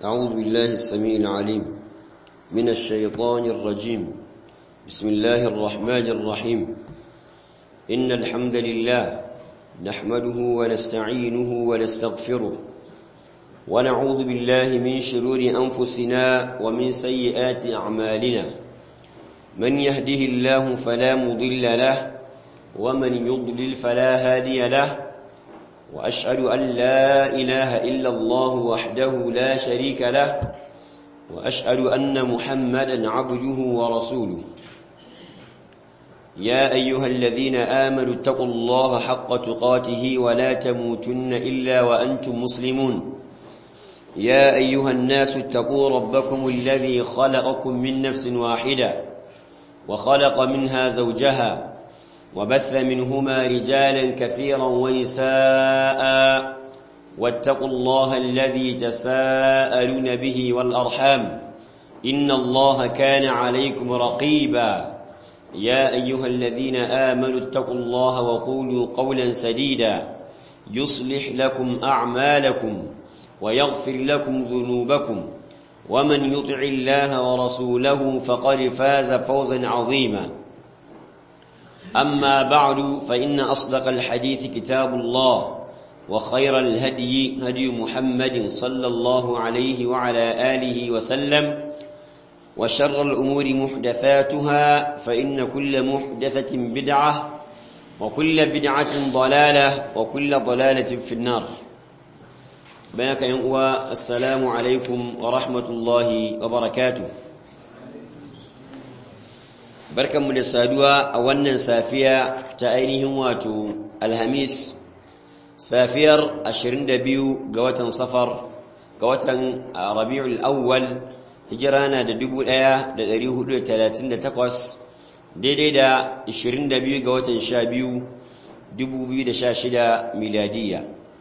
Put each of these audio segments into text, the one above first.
أعوذ بالله السميع العليم من الشيطان الرجيم بسم الله الرحمن الرحيم إن الحمد لله نحمده ونستعينه ونستغفره ونعوذ بالله من شرور أنفسنا ومن سيئات أعمالنا من يهده الله فلا مضل له ومن يضلل فلا هادي له وأشهد أن لا إله إلا الله وحده لا شريك له وأشهد أن محمدا عبده ورسوله يا أيها الذين آمنوا اتقوا الله حق تقاته ولا تموتن إلا وأنتم مسلمون يا أيها الناس اتقوا ربكم الذي خلقكم من نفس واحدة وخلق منها زوجها وبث منهما رجالا كثيرا ونساء واتقوا الله الذي تساءلون به والأرحام إن الله كان عليكم رقيبا يا أيها الذين آمنوا اتقوا الله وقولوا قولا سديدا يصلح لكم أعمالكم ويغفر لكم ذنوبكم ومن يطع الله ورسوله فقد فاز فوزا عظيما أما بعد فإن أصدق الحديث كتاب الله وخير الهدي هدي محمد صلى الله عليه وعلى آله وسلم وشر الأمور محدثاتها فإن كل محدثة بدعة وكل بدعة ضلالة وكل ضلالة في النار بينك ينقوى السلام عليكم ورحمة الله وبركاته barkanmu da saduwa a wannan safiya ta ainihin wato alhamis safiyar 22 ga watan safar ga watan rabi'ul awwal hijira na da 1438 daidai da 22 ga watan 12 2016 miladiya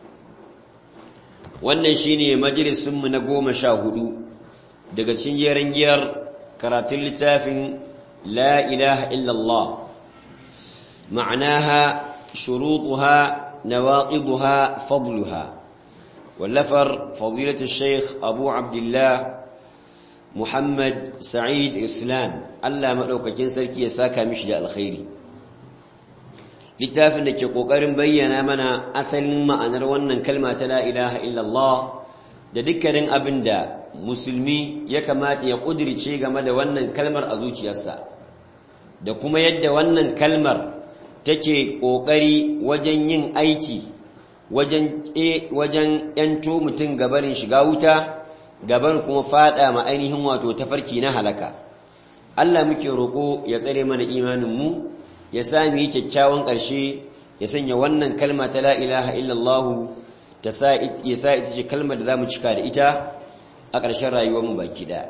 wannan shine majalisinmu na goma sha hudu daga cikin jerin giyar karatun littafin لا إله إلا الله معناها شروطها نواقضها فضلها واللفر فضيلة الشيخ أبو عبد الله محمد سعيد إسلام ألا مألوك جنسلك يساكا مشجع الخير littafin da ke ƙoƙarin bayyana mana asalin ma'anar wannan kalma ta la ilaha illallah da dukkanin abin da musulmi ya kamata ya ƙudirce game da wannan kalmar a zuciyarsa da kuma yadda wannan kalmar take ƙoƙari wajen yin aiki wajen wajen ‘yanto mutum gabarin shiga wuta gabar kuma fada ma ainihin wato tafarki na halaka Allah muke roƙo ya tsare mana imaninmu ya sami kyakkyawan ƙarshe ya sanya wannan kalma ta la ilaha illallah ya sa ita ce kalmar da za mu cika da ita a ƙarshen rayuwarmu baki ɗaya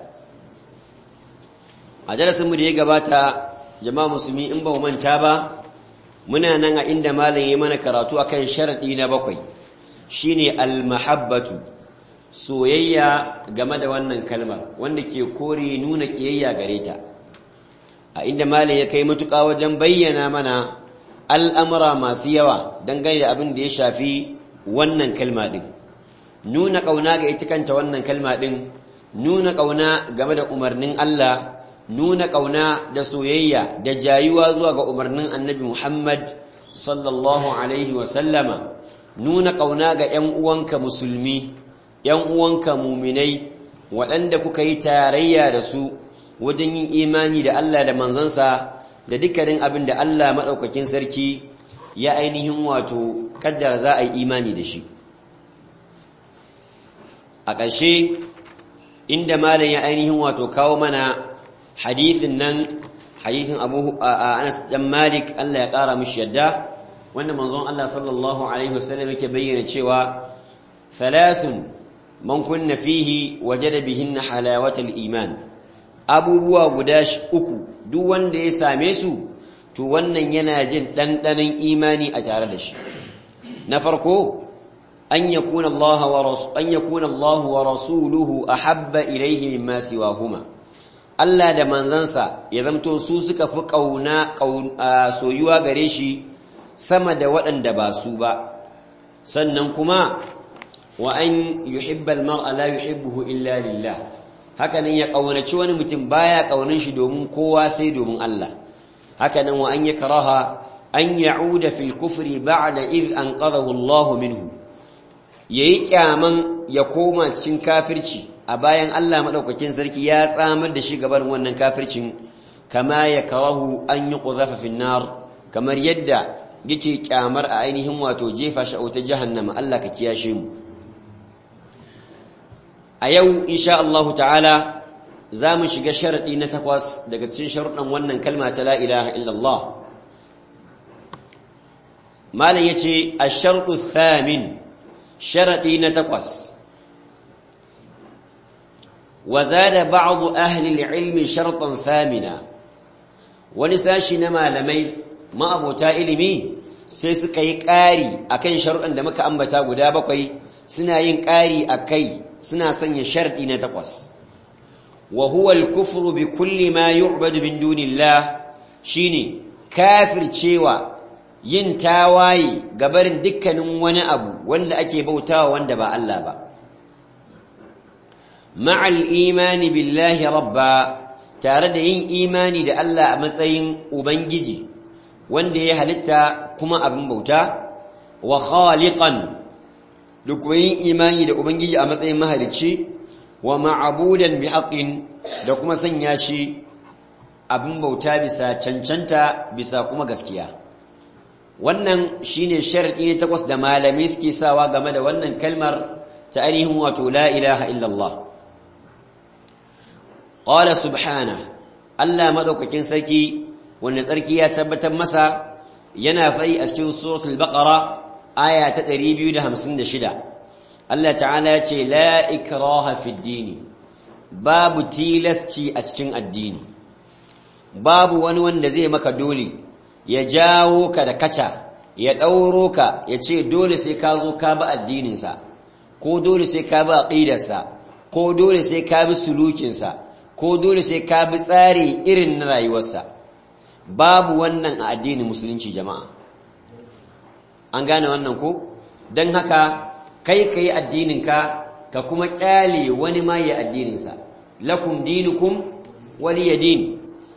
a darasinmu da ya gabata jama'a musulmi in ba mu manta ba muna nan a inda malam ya mana karatu akan sharadi na bakwai shine almahabbatu soyayya game da wannan kalmar wanda ke kore nuna kiyayya gare ta a inda malam ya kai matuƙa wajen bayyana mana al'amura masu yawa dangane da abin da ya shafi wannan kalma din nuna ƙauna ga ita kanta wannan kalma din nuna ƙauna game da umarnin Allah nuna ƙauna da soyayya da jayuwa zuwa ga umarnin annabi Muhammad sallallahu Alaihi wasallama nuna ƙauna ga ‘yan uwanka musulmi, ‘yan uwanka muminai waɗanda kuka yi tarayya da su wajen yin imani da Allah da manzansa da dukkanin abin da Allah maɗaukakin sarki ya ainihin wato kaddara za a yi imani da shi. A ƙarshe, inda malam ya ainihin wato kawo mana hadithin nan hadithin abu anas dan malik Allah ya kara mishi yadda wanda manzon Allah sallallahu alaihi wasallam yake bayyana cewa thalathun man kunna fihi wajada bihinna halawatal iman abubuwa guda uku duk wanda ya same su to wannan yana jin dandanan imani a tare da shi na farko an yakuna Allah wa rasul an yakuna Allah wa rasuluhu ahabba ilayhi mimma siwahuma Allah da manzansa ya zamto su suka fi ƙauna soyuwa gare shi sama da waɗanda ba su ba sannan kuma wa an yuhibba al-mar'a la yuhibbuhu illa lillah hakanan ya kaunaci wani mutum baya kaunan shi domin kowa sai domin Allah hakanan wa an yakraha an ya'uda fil kufri ba'da id anqadahu Allah minhu yayi kyaman ya koma cikin kafirci a bayan Allah madaukakin sarki ya tsamar da shi gaban wannan kafircin kama yakrahu an yuqdhafa fin nar kamar yadda yake kyamar a ainihin wato jefa shi a wata jahannama Allah ka kiyashe mu a yau insha Allah ta'ala za mu shiga sharaɗi na takwas daga cikin sharuɗan wannan kalma ta la ilaha illallah malam yace ash-shartu thamin sharaɗi na takwas wa zada ba'd ahli al-ilm shartan thamina wani sashi na malamai ma'abota ilimi sai suka yi ƙari akan sharuɗan da muka ambata guda bakwai suna yin ƙari akai suna sanya sharɗi na takwas wa huwa al-kufru bi kulli ma yu'badu min dunillah shine kafircewa yin tawaye gabarin dukkanin wani abu wanda ake bautawa wanda ba Allah ba ma'al imani billahi rabba tare da yin imani da Allah a matsayin ubangiji wanda ya halitta kuma abin bauta wa khaliqan da kuma yin imani da Ubangiji a matsayin mahalicci wa ma'abudan bi haƙin da kuma sanya shi abin bauta bisa cancanta bisa kuma gaskiya wannan shine sharadi ne takwas da malamai suke sawa game da wannan kalmar ta ainihin wato la ilaha illallah qala subhana Allah madaukakin sarki wanda tsarki ya tabbatar masa yana fari a cikin suratul baqara aya ta 256 Allah ta'ala ya ce la ikraha fid dini babu tilasci a cikin addini babu wani wanda zai maka dole ya jawo ka da kaca ya ɗauro ka ya ce dole sai ka zo ka bi addininsa ko dole sai ka bi aqidarsa ko dole sai ka bi sulukinsa ko dole sai ka bi tsari irin na rayuwarsa babu wannan a addinin musulunci jama'a an gane wannan ko don haka kai ka yi addininka ka kuma kyale wani ma yi addininsa lakum dinukum waliya din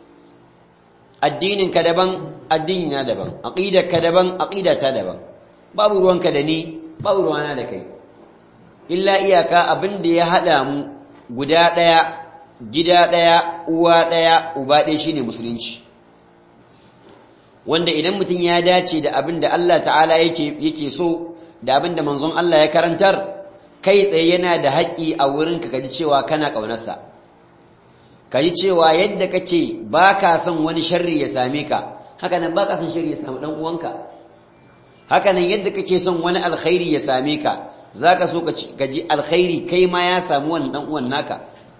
addininka daban addinina daban aqidarka daban aqidata daban babu ruwanka da ni babu ruwana da kai illa iyaka abin da ya hada mu guda daya gida daya uwa daya uba ɗaya shine musulunci wanda idan mutum ya dace da abin da Allah ta'ala yake yake so da abin da manzon Allah ya karantar kai tsaye yana da haƙƙi a wurinka kaji cewa kana ƙaunarsa kaji cewa yadda kake baka son wani sharri ya same ka haka nan baka son sharri ya samu dan uwanka haka nan yadda kake son wani alkhairi ya same ka zaka so ka ji alkhairi kai ma ya samu wannan dan uwan naka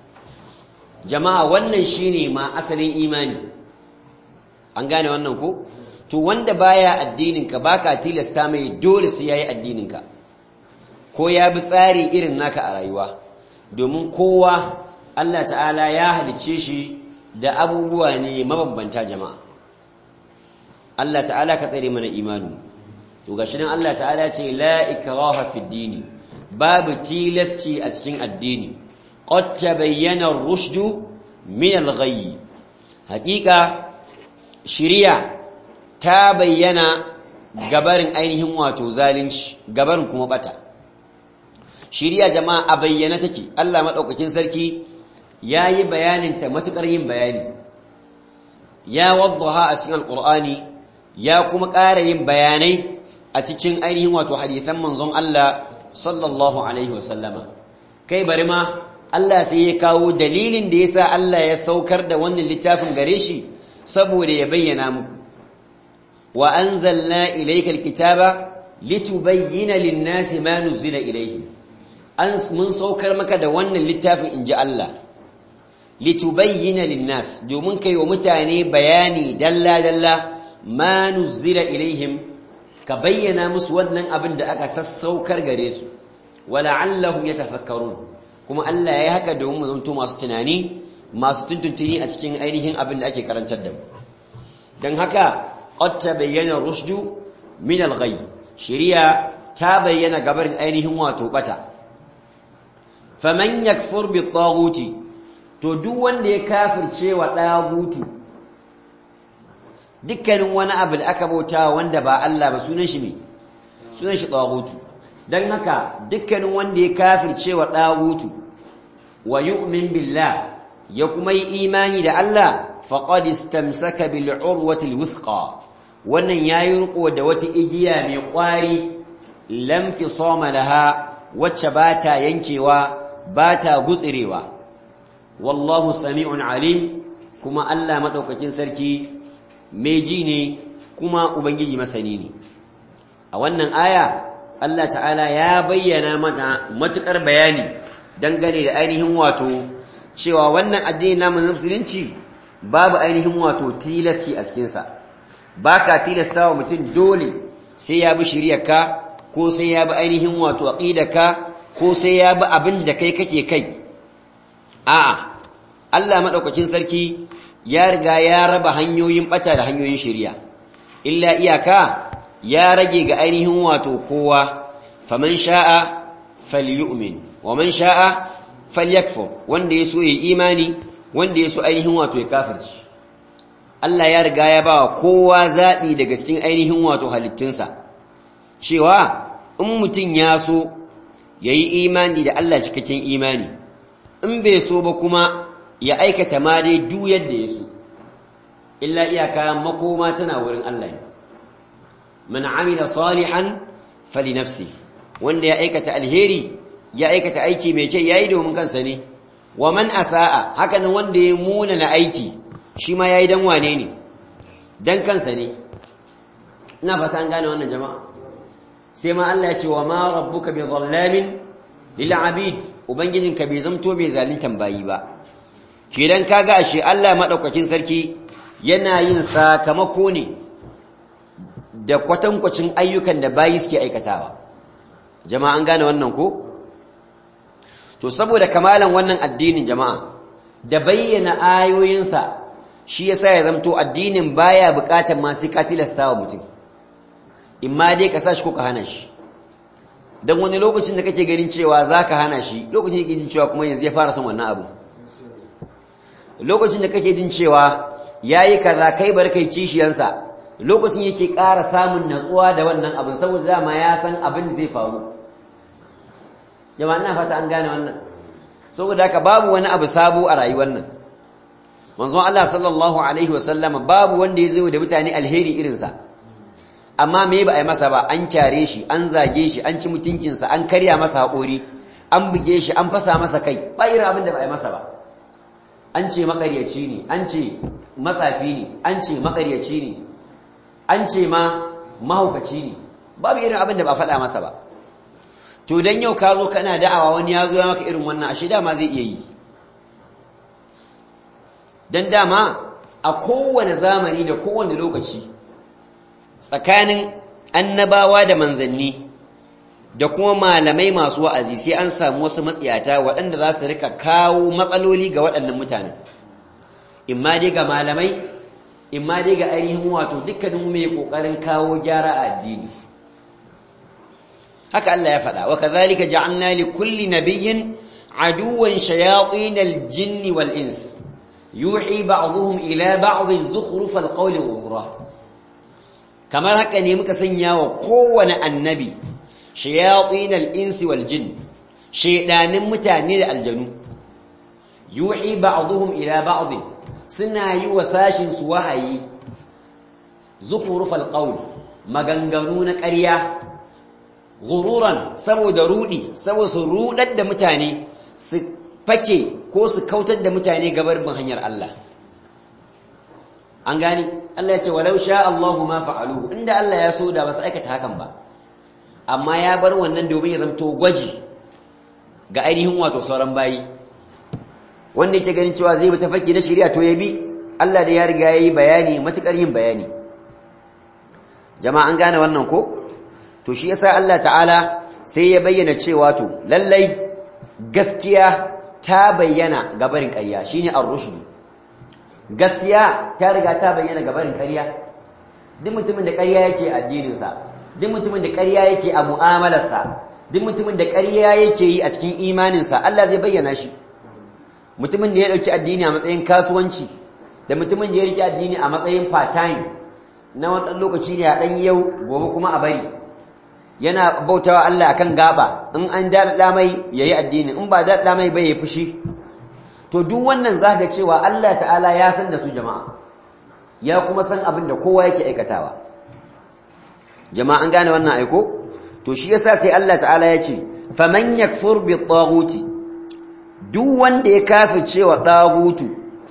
jama'a wannan shine ma asalin imani an gane wannan ko to wanda baya addininka baka tilasta mai dole sai yayi addininka ko ya bi tsari irin naka a rayuwa domin kowa Allah ta'ala ya halicce shi da abubuwa ne mabambanta jama'a Allah ta'ala ka tsare mana imanu to gashi nan Allah ta'ala ce la ikraha fid dini babu tilasci a cikin addini qad tabayyana ar-rushdu min al-ghayy haqiqa shiriya ta bayyana gabarin ainihin wato zalunci gabarin kuma bata shiriya jama'a a bayyana take Allah madaukakin sarki yayi bayanin ta matukar yin bayani ya waddaha a cikin alqur'ani ya kuma ƙara yin bayanai a cikin ainihin wato hadisan manzon Allah sallallahu alaihi wasallama kai bari ma Allah sai ya kawo dalilin da yasa Allah ya saukar da wannan littafin gare shi saboda ya bayyana muku wa anzalna ilayka alkitaba litubayyana lin-nasi ma nuzila ilayhim an mun saukar maka da wannan littafin inji Allah litubayyana lin-nas domin kai wa mutane bayani dalla dalla ma nuzila ilayhim ka bayyana musu wannan abin da aka sassaukar gare su wala'allahum yatafakkarun kuma Allah ya yi haka domin mu zanto masu tunani masu tuntuntuni a cikin ainihin abin da ake karantar da mu don haka qad tabayyana rushdu min al-ghayy shari'a ta bayyana gabarin ainihin wato bata faman yakfur bi taghuti to duk wanda ya kafirce wa dagutu dukkanin wani abu da aka bauta wanda ba Allah ba sunan shi ne sunan shi taghutu dan haka dukkanin wanda ya kafirce wa dagutu wa yu'min billah ya kuma yi imani da Allah faqad istamsaka bil urwati al wuthqa wannan yayi riko da wata igiya mai kwari lam fisama laha wacce bata yankewa bata gutsirewa wallahu sami'un alim kuma Allah madaukakin sarki mai ji ne kuma ubangiji masani ne a wannan aya Allah ta'ala ya bayyana mata matukar bayani dangane da ainihin wato cewa wannan addini namu na musulunci babu ainihin wato tilasti a cikinsa ba ka tilasta wa mutum dole sai ya bi shiryarka ko sai ya bi ainihin wato aqidarka ko sai ya bi abin da kai kake kai a'a Allah madaukakin sarki ya riga ya raba hanyoyin bata da hanyoyin shiriya illa iyaka ya rage ga ainihin wato kowa faman sha'a falyu'min wa man sha'a falyakfur wanda yaso yayi imani wanda yaso ainihin wato ya kafirci Allah ya riga ya bawa kowa zabi daga cikin ainihin wato halittunsa cewa in mutum ya so yayi imani da Allah cikakken imani in bai so ba kuma ya aikata ma dai duk yadda ya so illa iyaka makoma tana wurin Allah ne man amila salihan fali nafsi wanda ya aikata alheri ya aikata aiki mai kyau yayi domin kansa ne wa man asaa haka nan wanda ya muna na aiki shi ma yayi dan wane ne dan kansa ne ina fata an gane wannan jama'a sai ma Allah ya ce wa ma rabbuka bi dhallamin lil abid ubangijinka bai zamto bai zalintan bayi ba kidan kaga ashe Allah madaukakin sarki yana yin sakamako ne da kwatankwacin ayyukan da bayi suke aikatawa jama'a an gane wannan ko to saboda kamalan wannan addinin jama'a da bayyana ayoyinsa shi yasa ya zamto addinin baya bukatar ma sai ka tilasta wa mutum in ma dai ka sa shi ko ka hana shi don wani lokacin da kake ganin cewa za ka hana shi lokacin da kake jin cewa kuma yanzu ya fara son wannan abu lokacin da kake jin cewa ya yi kaza kai bar kai kishiyansa lokacin yake ƙara samun natsuwa da wannan abin saboda dama ya san abin da zai faru jama'a ina fata an gane wannan saboda haka babu wani abu sabo a rayuwar nan manzon Allah sallallahu alaihi wasallama babu wanda ya zo da mutane alheri irinsa amma me ba a yi masa ba an kyare shi an zage shi an ci mutuncinsa an karya masa haƙori an buge shi an fasa masa kai ba irin abin da ba a yi masa ba an ce makaryaci ne an ce matsafi ne an ce makaryaci ne an ce ma mahaukaci ne babu irin abin da ba a faɗa masa ba to dan yau ka zo kana da'awa wani ya zo ya maka irin wannan ashe dama zai iya yi dan dama a kowane zamani da kowane lokaci tsakanin annabawa da manzanni da kuma malamai masu wa'azi sai an samu wasu matsiyata waɗanda za su rika kawo matsaloli ga waɗannan mutane imma dai ga malamai imma dai ga ainihin wato dukkanin mai ƙoƙarin kawo gyara a addini haka Allah ya faɗa wa kazalika ja'alna li kulli nabiyyin aduwan shayatin al-jinni wal ins yuhi ba'dhum ila ba'd zukhruf al-qawli ghurra kamar haka ne muka sanya wa kowane annabi shayatin al-insi wal jin shaydanin mutane da aljanu yuhi ba'dhum ila ba'd suna yi wa sashin su wahayi zukhruf al-qawl maganganu na ƙarya ghururan saboda rudi saboda su rudar da mutane su fake ko su kautar da mutane gabar bin hanyar Allah an gani Allah ya ce walau sha Allahu ma fa'aluhu inda Allah ya so da ba su aikata hakan ba amma ya bar wannan domin ya zamto gwaji ga ainihin wato sauran bayi wanda yake ganin cewa zai bi tafarki na shari'a to ya bi Allah da ya riga yayi bayani matukar yin bayani jama'a an gane wannan ko to shi yasa Allah ta'ala sai ya bayyana cewa to lallai gaskiya ta bayyana gabarin ƙarya shine ar-rushd gaskiya ta riga ta bayyana gabarin ƙarya duk mutumin da ƙarya yake addininsa duk mutumin da ƙarya yake a mu'amalarsa duk mutumin da ƙarya yake yi a cikin imaninsa Allah zai bayyana shi mutumin da ya ɗauki addini a matsayin kasuwanci da mutumin da ya riƙe addini a matsayin part-time na wani lokaci ne a ɗan yau gobe kuma a bari yana bautawa Allah akan gaba in an daɗaɗa mai ya yi addini in ba daɗaɗa mai bai ya fushi to duk wannan za ga cewa Allah ta'ala ya san da su jama'a ya kuma san abin da kowa yake aikatawa jama'a an gane wannan aiko to shi yasa sai Allah ta'ala ya ce faman yakfur bi taghuti duk wanda ya kafirce wa tagutu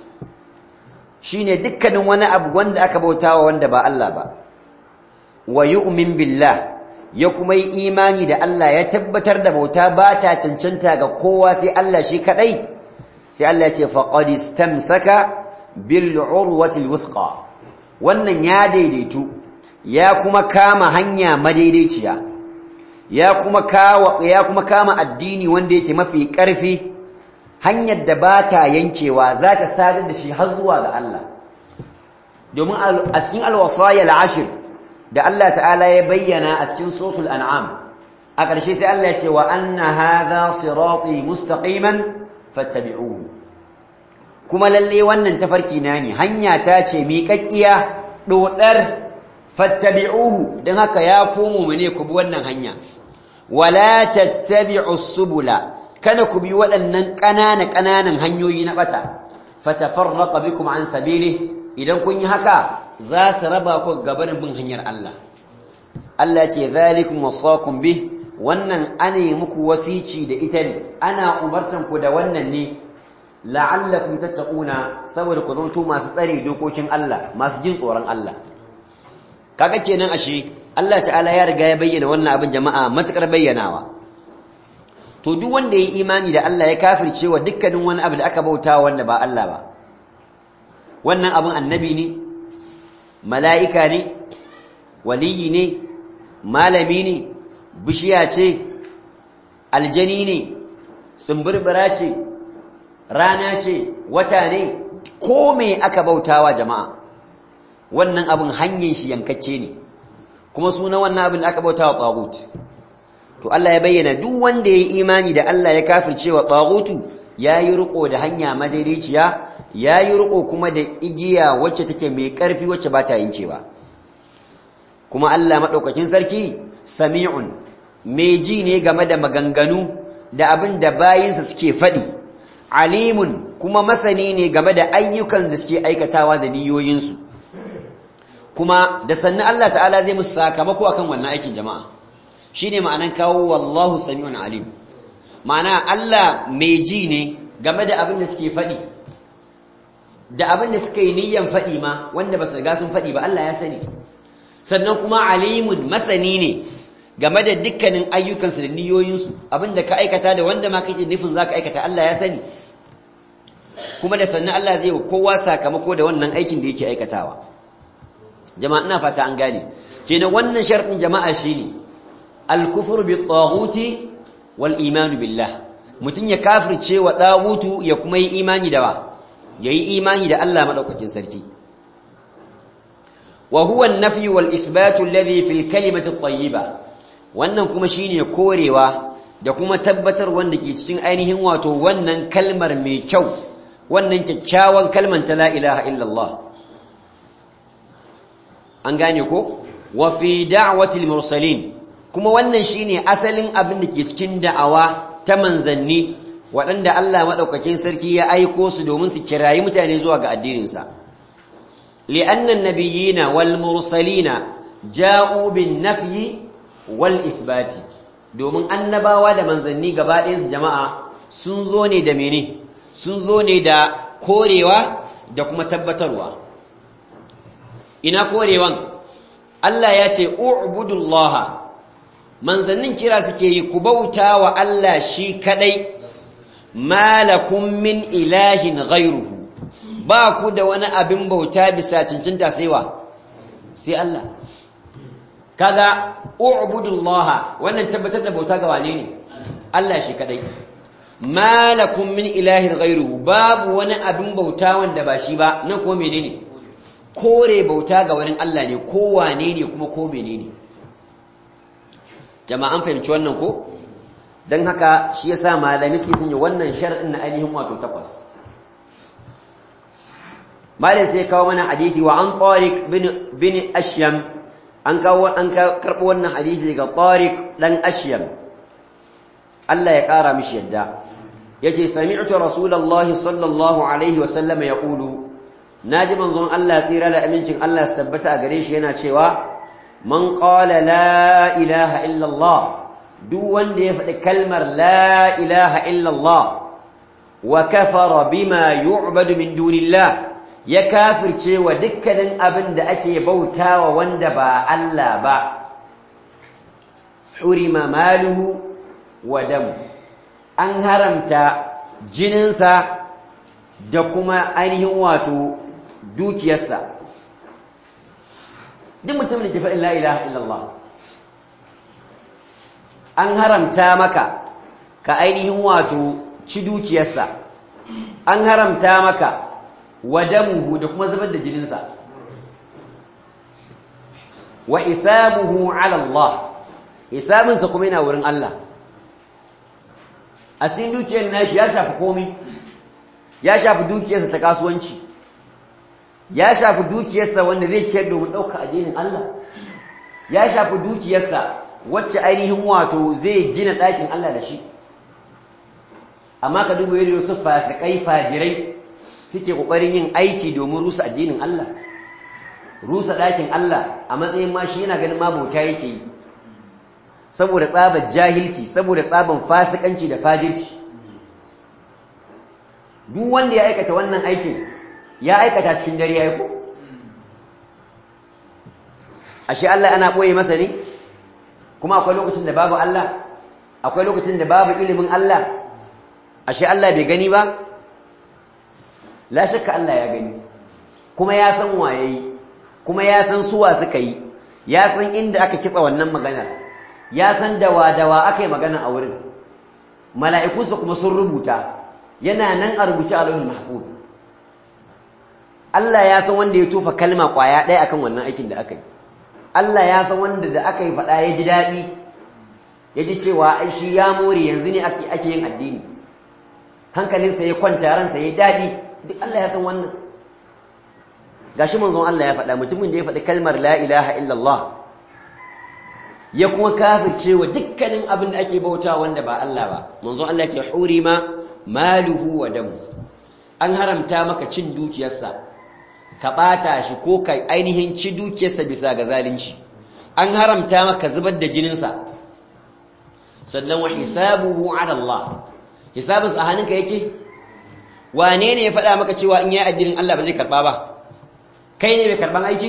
shine dukkanin wani abu wanda aka bautawa wanda ba Allah ba wa yu'min billah ya kuma yi imani da Allah ya tabbatar da bauta ba ta cancanta ga kowa sai Allah shi kadai sai Allah ya ce faqad istamsaka bil urwati al wuthqa wannan ya daidaitu ya kuma kama hanya madaidaiciya ya kuma kawa ya kuma kama addini wanda yake mafi karfi hanyar da ba ta yankewa za ta sadar da shi har zuwa ga Allah domin a cikin alwasaya al'ashir da Allah ta'ala ya bayyana a cikin suratul an'am a ƙarshe sai Allah ya ce wa anna hadha sirati mustaqiman fattabi'uhu kuma lalle wannan tafarki na ne hanya ta ce miƙaƙƙiya dodar fattabi'uhu dan haka ya komo mu ne ku bi wannan hanya wala tattabi'us subula kada ku bi waɗannan ƙanana ƙananan hanyoyi na bata fatafarraqa bikum an sabili idan kun yi haka za su raba ku gabanin bin hanyar Allah Allah ce zalikum wasaqum bih wannan ane muku wasici da ita ne ana umartan ku da wannan ne la'allakum tattaquna saboda ku zanto masu tsare dokokin Allah masu jin tsoron Allah kaga kenan ashe Allah ta'ala ya riga ya bayyana wannan abin jama'a matukar bayyanawa to duk wanda ya imani da Allah ya kafirce wa dukkanin wani abu da aka bauta wanda ba Allah ba wannan abin annabi ne mala'ika ne waliyi ne malami ne bishiya ce aljani ne sumburbura ce rana ce wata ne ko me aka bautawa jama'a wannan abin hanyar shi yankacce ne kuma suna wannan abin da aka bautawa tsagut to Allah ya bayyana duk wanda ya yi imani da Allah ya kafirce wa tsagutu ya yi riko da hanya madaidaiciya ya yi riko kuma da igiya wacce take mai ƙarfi wacce ba ta yankewa kuma Allah maɗaukakin sarki sami'un mai ji ne game da maganganu da abin da bayinsa suke faɗi alimun kuma masani ne game da ayyukan da suke aikatawa da niyoyinsu kuma da sannan Allah ta'ala zai musu sakamako akan wannan aikin jama'a shine ma'anan kawo wallahu sami'un alim ma'ana Allah mai ji ne game da abin da suke faɗi da abin da suka yi niyyan faɗi ma wanda ba su riga sun faɗi ba Allah ya sani sannan kuma alimun masani ne game da dukkanin ayyukansu da niyoyinsu abin da ka aikata da wanda ma kake nufin za ka aikata Allah ya sani kuma da sannan Allah zai wa kowa sakamako da wannan aikin da yake aikatawa jama'a ina fata an gane kenan wannan sharɗin jama'a shine al-kufru bi-taghuti wal iman billah mutun ya kafirce wa tagutu ya kuma yi imani da wa yayi imani da Allah madaukakin sarki wa huwa an-nafy wal ithbat alladhi fil kalimati at-tayyiba wannan kuma shine korewa da kuma tabbatar wanda ke cikin ainihin wato wannan kalmar mai kyau wannan kyakkyawan kalmar ta la ilaha illallah an gane ko wa fi da'wati al-mursalin kuma wannan shine asalin abin da ke cikin da'awa ta manzanni waɗanda Allah maɗaukakin sarki ya aiko su domin su kirayi mutane zuwa ga addininsa li'anna an-nabiyyina wal mursalina ja'u bin nafyi wal ithbati domin annabawa da manzanni gaba ɗayan su jama'a sun zo ne da mene sun zo ne da korewa da kuma tabbatarwa ina korewan Allah ya ce u'budullaha manzannin kira suke yi ku bauta wa Allah shi kadai malakum min ilahin ghairuhu ba ku da wani abin bauta bisa cincinta sai wa sai Allah kaga u'budullaha wannan tabbatar da bauta ga wane ne Allah shi kadai malakum min ilahin ghairuhu babu wani abin bauta wanda ba shi ba nan kuma menene kore bauta ga wani Allah ne ko wane ne kuma ko menene jama'an fahimci wannan ko don haka shi yasa malami suke sun yi wannan shar'in na ainihin wato takwas malai sai kawo mana hadithi wa an tariq bin ashyam an kawo an karɓo wannan hadithi daga tariq dan ashyam Allah ya ƙara mishi yadda yace sami'tu rasulullahi sallallahu alaihi wa sallam yaqulu naji manzon Allah tsira da amincin Allah su tabbata a gare shi yana cewa man qala la ilaha illa Allah duk wanda ya faɗi kalmar la ilaha illa Allah wa kafara bima yu'badu min dunillah ya kafirce wa dukkanin abin da ake bautawa wanda ba Allah ba hurima maluhu wa damu an haramta jininsa da kuma ainihin wato dukiyarsa duk mutum da ke faɗin la ilaha illallah an haramta maka ka ainihin wato ci dukiyarsa an haramta maka wadamuhu da kuma zubar da jininsa wa hisabuhu ala Allah hisabinsa kuma yana wurin Allah a cikin dukiyar nashi ya shafi komai ya shafi dukiyarsa ta kasuwanci ya shafi dukiyarsa wanda zai ciyar domin ɗauka addinin Allah ya shafi dukiyarsa wacce ainihin wato zai gina ɗakin Allah da shi amma ka duba yadda wasu fasikai fajirai suke ƙoƙarin yin aiki domin rusa addinin Allah rusa ɗakin Allah a matsayin ma shi yana ganin ma bauta yake yi saboda tsabar jahilci saboda tsaban fasikanci da fajirci duk wanda ya aikata wannan aikin ya aikata cikin dare ya ko ashe Allah ana ɓoye masa ne kuma akwai lokacin da babu Allah akwai lokacin da babu ilimin Allah ashe Allah bai gani ba la shakka Allah ya gani kuma ya san waye kuma ya san suwa suka yi ya san inda aka kitsa wannan magana ya san dawa-dawa aka yi magana a wurin mala'ikunsa kuma sun rubuta yana nan a rubuce a lauhin mahfuz Allah ya san wanda ya tofa kalma kwaya ɗaya akan wannan aikin da aka yi Allah ya san wanda da aka yi faɗa ya ji daɗi ya ji cewa ai shi ya more yanzu ne ake yin addini hankalinsa ya kwanta ransa ya daɗi duk Allah ya san wannan gashi manzon Allah ya faɗa mutumin da ya faɗi kalmar la ilaha illallah ya kuma kafirce wa dukkanin abin da ake bauta wanda ba Allah ba manzon Allah ya ce hurima maluhu wa damu an haramta maka cin dukiyarsa ka ɓata shi ko ka ainihin ci dukiyarsa bisa ga zalunci an haramta maka zubar da jininsa sannan wa hisabuhu ala Allah hisabinsa a hannunka yake wane ne ya faɗa maka cewa in yi addinin Allah ba zai karɓa ba kai ne mai karɓan aiki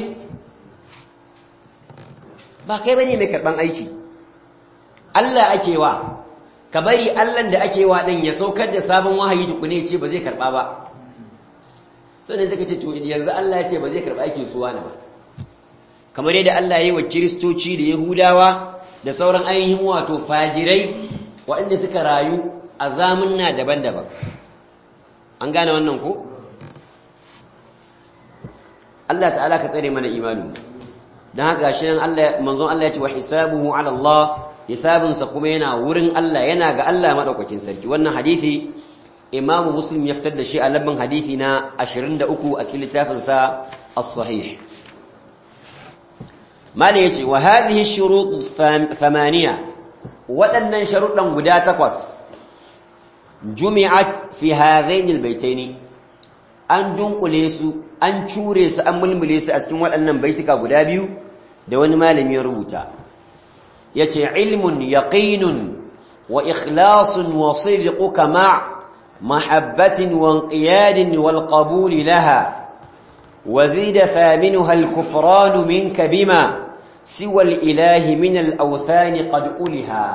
ba kai ba ne mai karɓan aiki Allah ake wa ka bari Allah da ake wa ɗin ya saukar da sabon wahayi tukune ce ba zai karɓa ba sannan suka ce to yanzu Allah ya ce ba zai karɓi aikin su wani ba kamar yadda Allah ya yi wa kiristoci da yahudawa da sauran ainihin wato fajirai waɗanda suka rayu a zamunna daban-daban an gane wannan ko Allah ta'ala ka tsare mana imani don haka shi nan Allah manzon Allah ya ce wa hisabuhu ala Allah hisabinsa kuma yana wurin Allah yana ga Allah madaukakin sarki wannan hadisi imamu muslim ya fitar da shi a labban hadisi na 23 a cikin littafinsa as-sahih mala yace wa hadhihi shurut thamaniya waɗannan sharuɗan guda takwas jumi'at fi hadhain albaytaini an dunkule su an cure su an mulmule su a cikin waɗannan baitika guda biyu da wani malami ya rubuta yace ilmun yaqinun wa ikhlasun wa sidquka ma' محبة وانقياد والقبول لها وزيد ثامنها الكفران منك بما سوى الإله من الأوثان قد أولها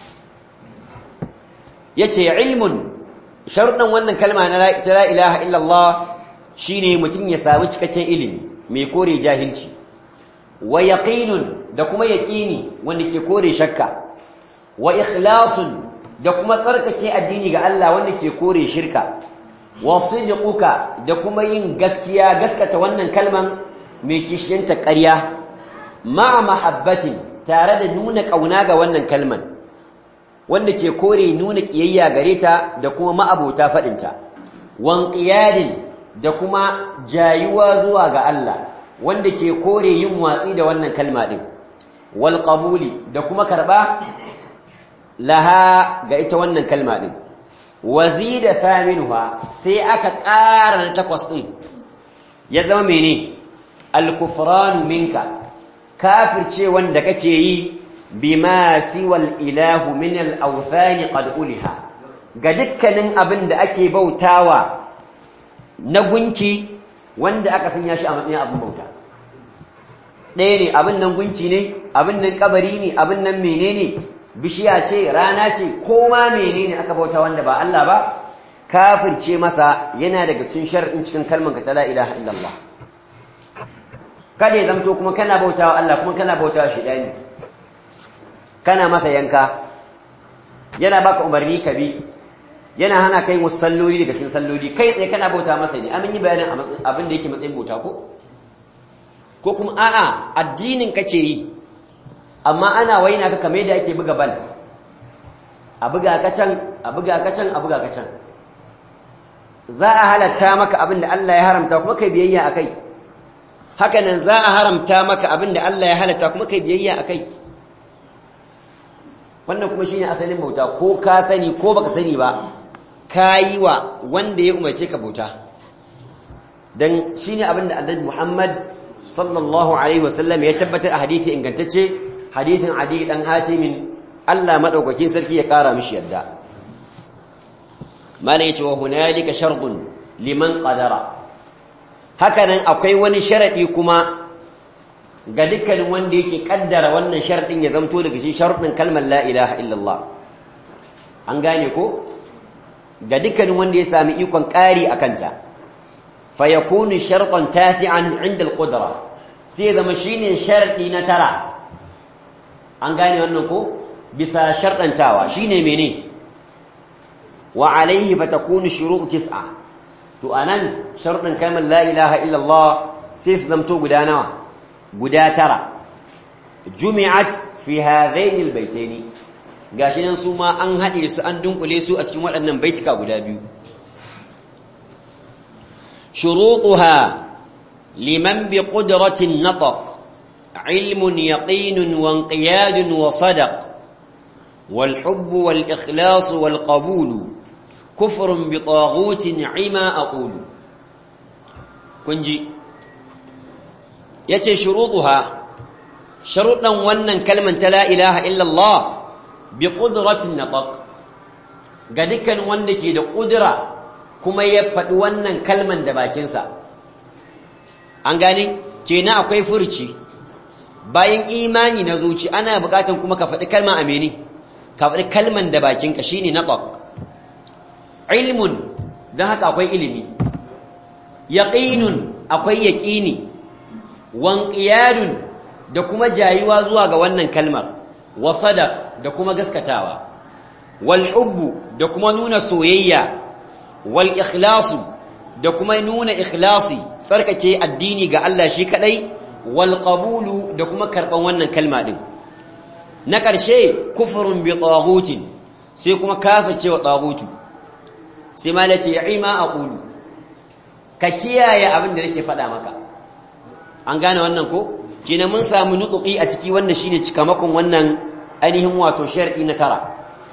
يتي علم شرطا وانا كلمة لا إله إلا الله شيني متن يساوج كتن إلم ميكوري جاهلشي ويقين دكما يقيني وانك كوري شكا وإخلاص da kuma tsarkake addini ga Allah wanda ke kore shirka wasidquka da kuma yin gaskiya gaskata wannan kalman mai kishiyanta ƙarya ma mahabbatin tare da nuna kauna ga wannan kalman wanda ke kore nuna kiyayya gare ta da kuma ma'abota fadinta wan qiyadin da kuma jayuwa zuwa ga Allah wanda ke kore yin watsi da wannan kalma din wal qabuli da kuma karba laha ga ita wannan kalma din wazida thaminuha sai aka ƙara na takwas din ya zama mene al-kufran minka kafirce wanda kake yi bima siwal ilahu min al-awthan qad uliha ga dukkanin abin da ake bautawa na gunki wanda aka sanya shi a matsayin abin bauta ɗaya ne abin nan gunki ne abin nan kabari ne abin nan menene bishiya ce rana ce ko ma menene aka bauta wanda ba Allah ba kafirce masa yana daga cikin shar'in cikin kalmar ka ta la ilaha illallah kada ya zamto kuma kana bautawa Allah kuma kana bautawa shidani kana masa yanka yana baka umarni ka bi yana hana kai wasu salloli daga cikin salloli kai tsaye kana bauta masa ne amin yi bayanin abin da yake matsayin bauta ko ko kuma a'a addinin kake yi amma ana waina ka kame da ake buga bal a buga ka can a buga ka can a buga ka can za a halatta maka abin da Allah ya haramta kuma kai biyayya akai haka nan za a haramta maka abin da Allah ya halatta kuma kai biyayya akai wannan kuma shine asalin bauta ko ka sani ko baka sani ba kayi wa wanda ya umarce ka bauta dan shine abin da Annabi Muhammad sallallahu alaihi wasallam ya tabbatar a hadisi ingantacce hadisin Adi dan Hatimin Allah madaukakin sarki ya kara mishi yadda mala yace wa hunalika shartun liman qadara hakanan akwai wani sharadi kuma ga dukkanin wanda yake kaddara wannan sharadin ya zamto daga shi sharadin kalmar la ilaha illallah an gane ko ga dukkanin wanda ya sami ikon ƙari a kanta fa yakunu shartan tasi'an 'inda al-qudra sai zama shine sharadi na tara an gane wannan ko bisa sharɗantawa shine mene wa alaihi fatakunu shurut tis'a to anan sharɗin kalmar la ilaha illallah sai su zamto guda nawa guda tara jumi'at fi hadaini albaytaini gashi nan su ma an haɗe su an dunkule su a cikin waɗannan baitika guda biyu shurutuha liman bi qudratin nataq ilmun yaqinun wa inqiyadun wa sadaq والحب والإخلاص والقبول كفر بطاغوت عما أقول كنجي يتي شروطها شروطا ونن كلمة لا إله إلا الله بقدرة النطق قد كان ونك يد قدرة كما يفد ونن كلمة دباكنسا أنغاني كينا أكوي فرشي bayan imani na zuci ana bukatan kuma ka faɗi kalma amini ka faɗi kalman da bakinka shine naqaq ilmun dan haka akwai ilimi yaqinun akwai yaqini wanqiyadun da kuma jayuwa zuwa ga wannan kalmar wa sadaq da kuma gaskatawa wal hubbu da kuma nuna soyayya wal ikhlasu da kuma nuna ikhlasi tsarkake addini ga Allah shi kadai wal qabulu da kuma karban wannan kalma din na ƙarshe kufurin bi tsagutin sai kuma kafirce wa tsagutu sai ma lace ima a ƙulu ka kiyaye abin da nake faɗa maka an gane wannan ko kina mun samu nutsuki a ciki wanda shine cikamakon wannan ainihin wato shar'i na tara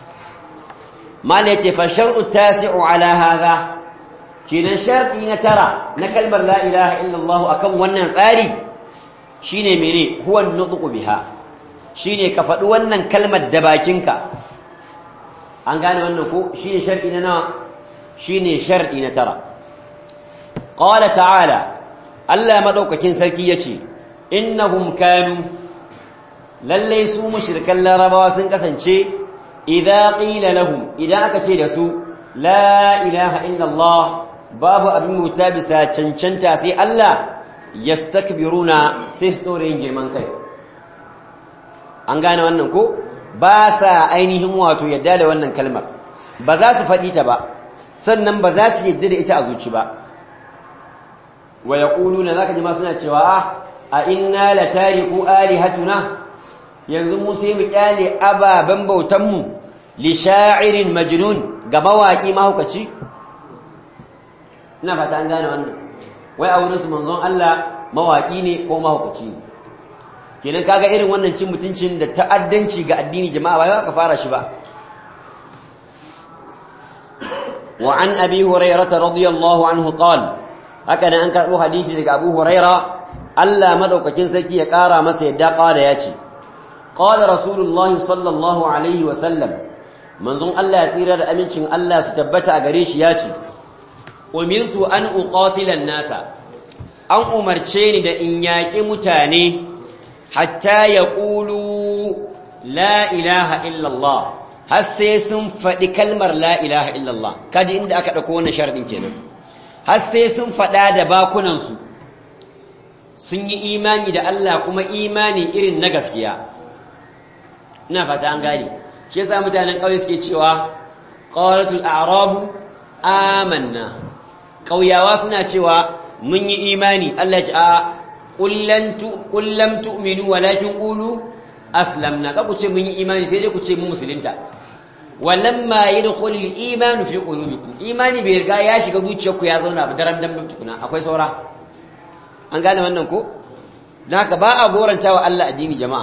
mala yace fa shar'u tasi'u ala hadha kina shar'i na tara na kalmar la ilaha illallah akan wannan tsari shine mene huwa nutqu biha shine ka faɗi wannan kalmar da bakinka an gane wannan ko shine shar'i na nawa shine shar'i na tara qala ta'ala Allah madaukakin sarki yace innahum kanu lalle su mushrikan larabawa sun kasance idza qila lahum idan aka ce da su la ilaha illa Allah babu abin muta bisa cancanta sai Allah yastakbiruna sai su dore yin girman kai an gane wannan ko ba sa ainihin wato yadda da wannan kalmar ba za su faɗi ta ba sannan ba za su yadda da ita a zuci ba wa yaquluna zaka ji ma suna cewa a inna la tariku alihatuna yanzu mu sai mu kyale ababen bautanmu li sha'irin majnun ga mawaki mahaukaci ina fata an gane wannan wai a wurin su manzon Allah mawaki ne ko mahaukaci ne kenan kaga irin wannan cin mutuncin da ta'addanci ga addini jama'a ba ka fara shi ba wa an abi hurairah radiyallahu anhu qala haka nan an karbo hadisi daga abu hurairah Allah madaukakin sarki ya kara masa yadda qala yace qala rasulullahi sallallahu alaihi wa sallam manzon Allah ya tsira da amincin Allah su tabbata a gare shi yace umirtu an uqatila nasa an umarce ni da in yaƙi mutane hatta ya ƙulu la ilaha illallah har sai sun faɗi kalmar la ilaha illallah kaji inda aka ɗauko wannan sharaɗin kenan har sai sun faɗa da bakunansu sun yi imani da Allah kuma imani irin na gaskiya ina fata an gane shi yasa mutanen ƙauye suke cewa qalatul a'rabu amanna ƙauyawa suna cewa mun yi imani Allah ya ce a kullam tu'minu walakin qulu aslamna ka ku ce mun yi imani sai dai ku ce mu musulunta walamma yadkhulul imanu fi qulubikum imani bai riga ya shiga zuciyarku ya zauna ba daram dan tukuna akwai saura an gane wannan ko dan haka ba a goranta wa Allah addini jama'a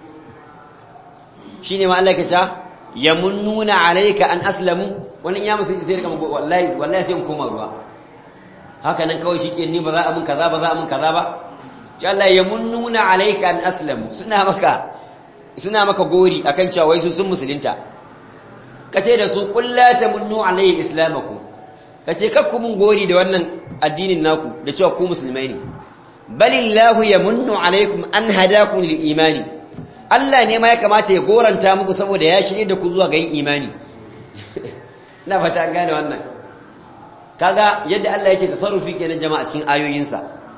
shine ma Allah ya ce yamunnuna alayka an aslamu wannan ya musulunci sai riga wallahi wallahi sai in koma ruwa haka nan kawai shike ni ba za a mun kaza ba za a mun kaza ba ce Allah ya munnuna alayka an aslamu suna maka suna maka gori akan cewa wai su sun musulunta kace da su qul la tamunnu alayhi islamakum kace kakku mun gori da wannan addinin naku da cewa ku musulmai ne balillahu yamunnu alaykum an hadakum lil imani Allah ne ma ya kamata ya goranta muku saboda ya shirye da ku zuwa ga yin imani ina fata an gane wannan kaga yadda Allah yake tasarrufi kenan jama'a cikin ayoyinsa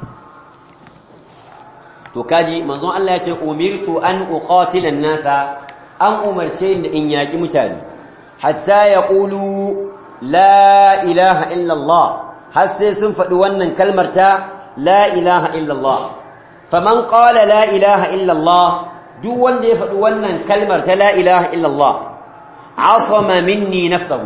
to kaji manzon Allah ya ce umirtu an uqatila nasa an umarce ni in yaki mutane hatta yaqulu la ilaha illa Allah har sai sun faɗi wannan kalmar ta la ilaha illa Allah faman qala la ilaha illa Allah duk wanda ya faɗi wannan kalmar ta la ilaha illa Allah asama minni nafsahu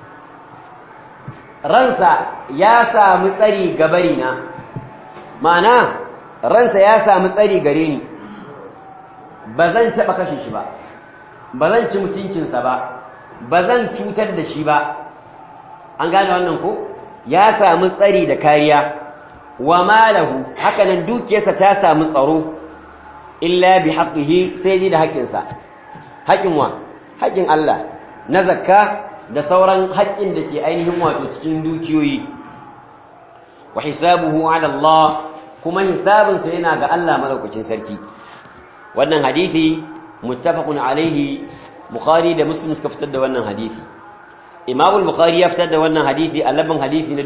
ransa ya samu tsari gabarina ma'ana ransa ya samu tsari gare ni ba zan taɓa kashe shi ba ba zan ci mutuncinsa ba ba zan cutar da shi ba an gane wannan ko ya samu tsari da kariya wa malahu hakanan dukiyarsa ta samu tsaro illa bi haqqihi sai ji da haƙƙinsa haƙƙin wa haƙƙin Allah na zakka da sauran haƙƙin da ke ainihin wato cikin dukiyoyi wa hisabuhu ala Allah kuma hisabinsa yana ga Allah madaukakin sarki wannan hadisi muttafaqun alaihi bukhari da muslim suka fitar da wannan hadisi imam al-bukhari ya fitar da wannan hadisi a labban hadisi na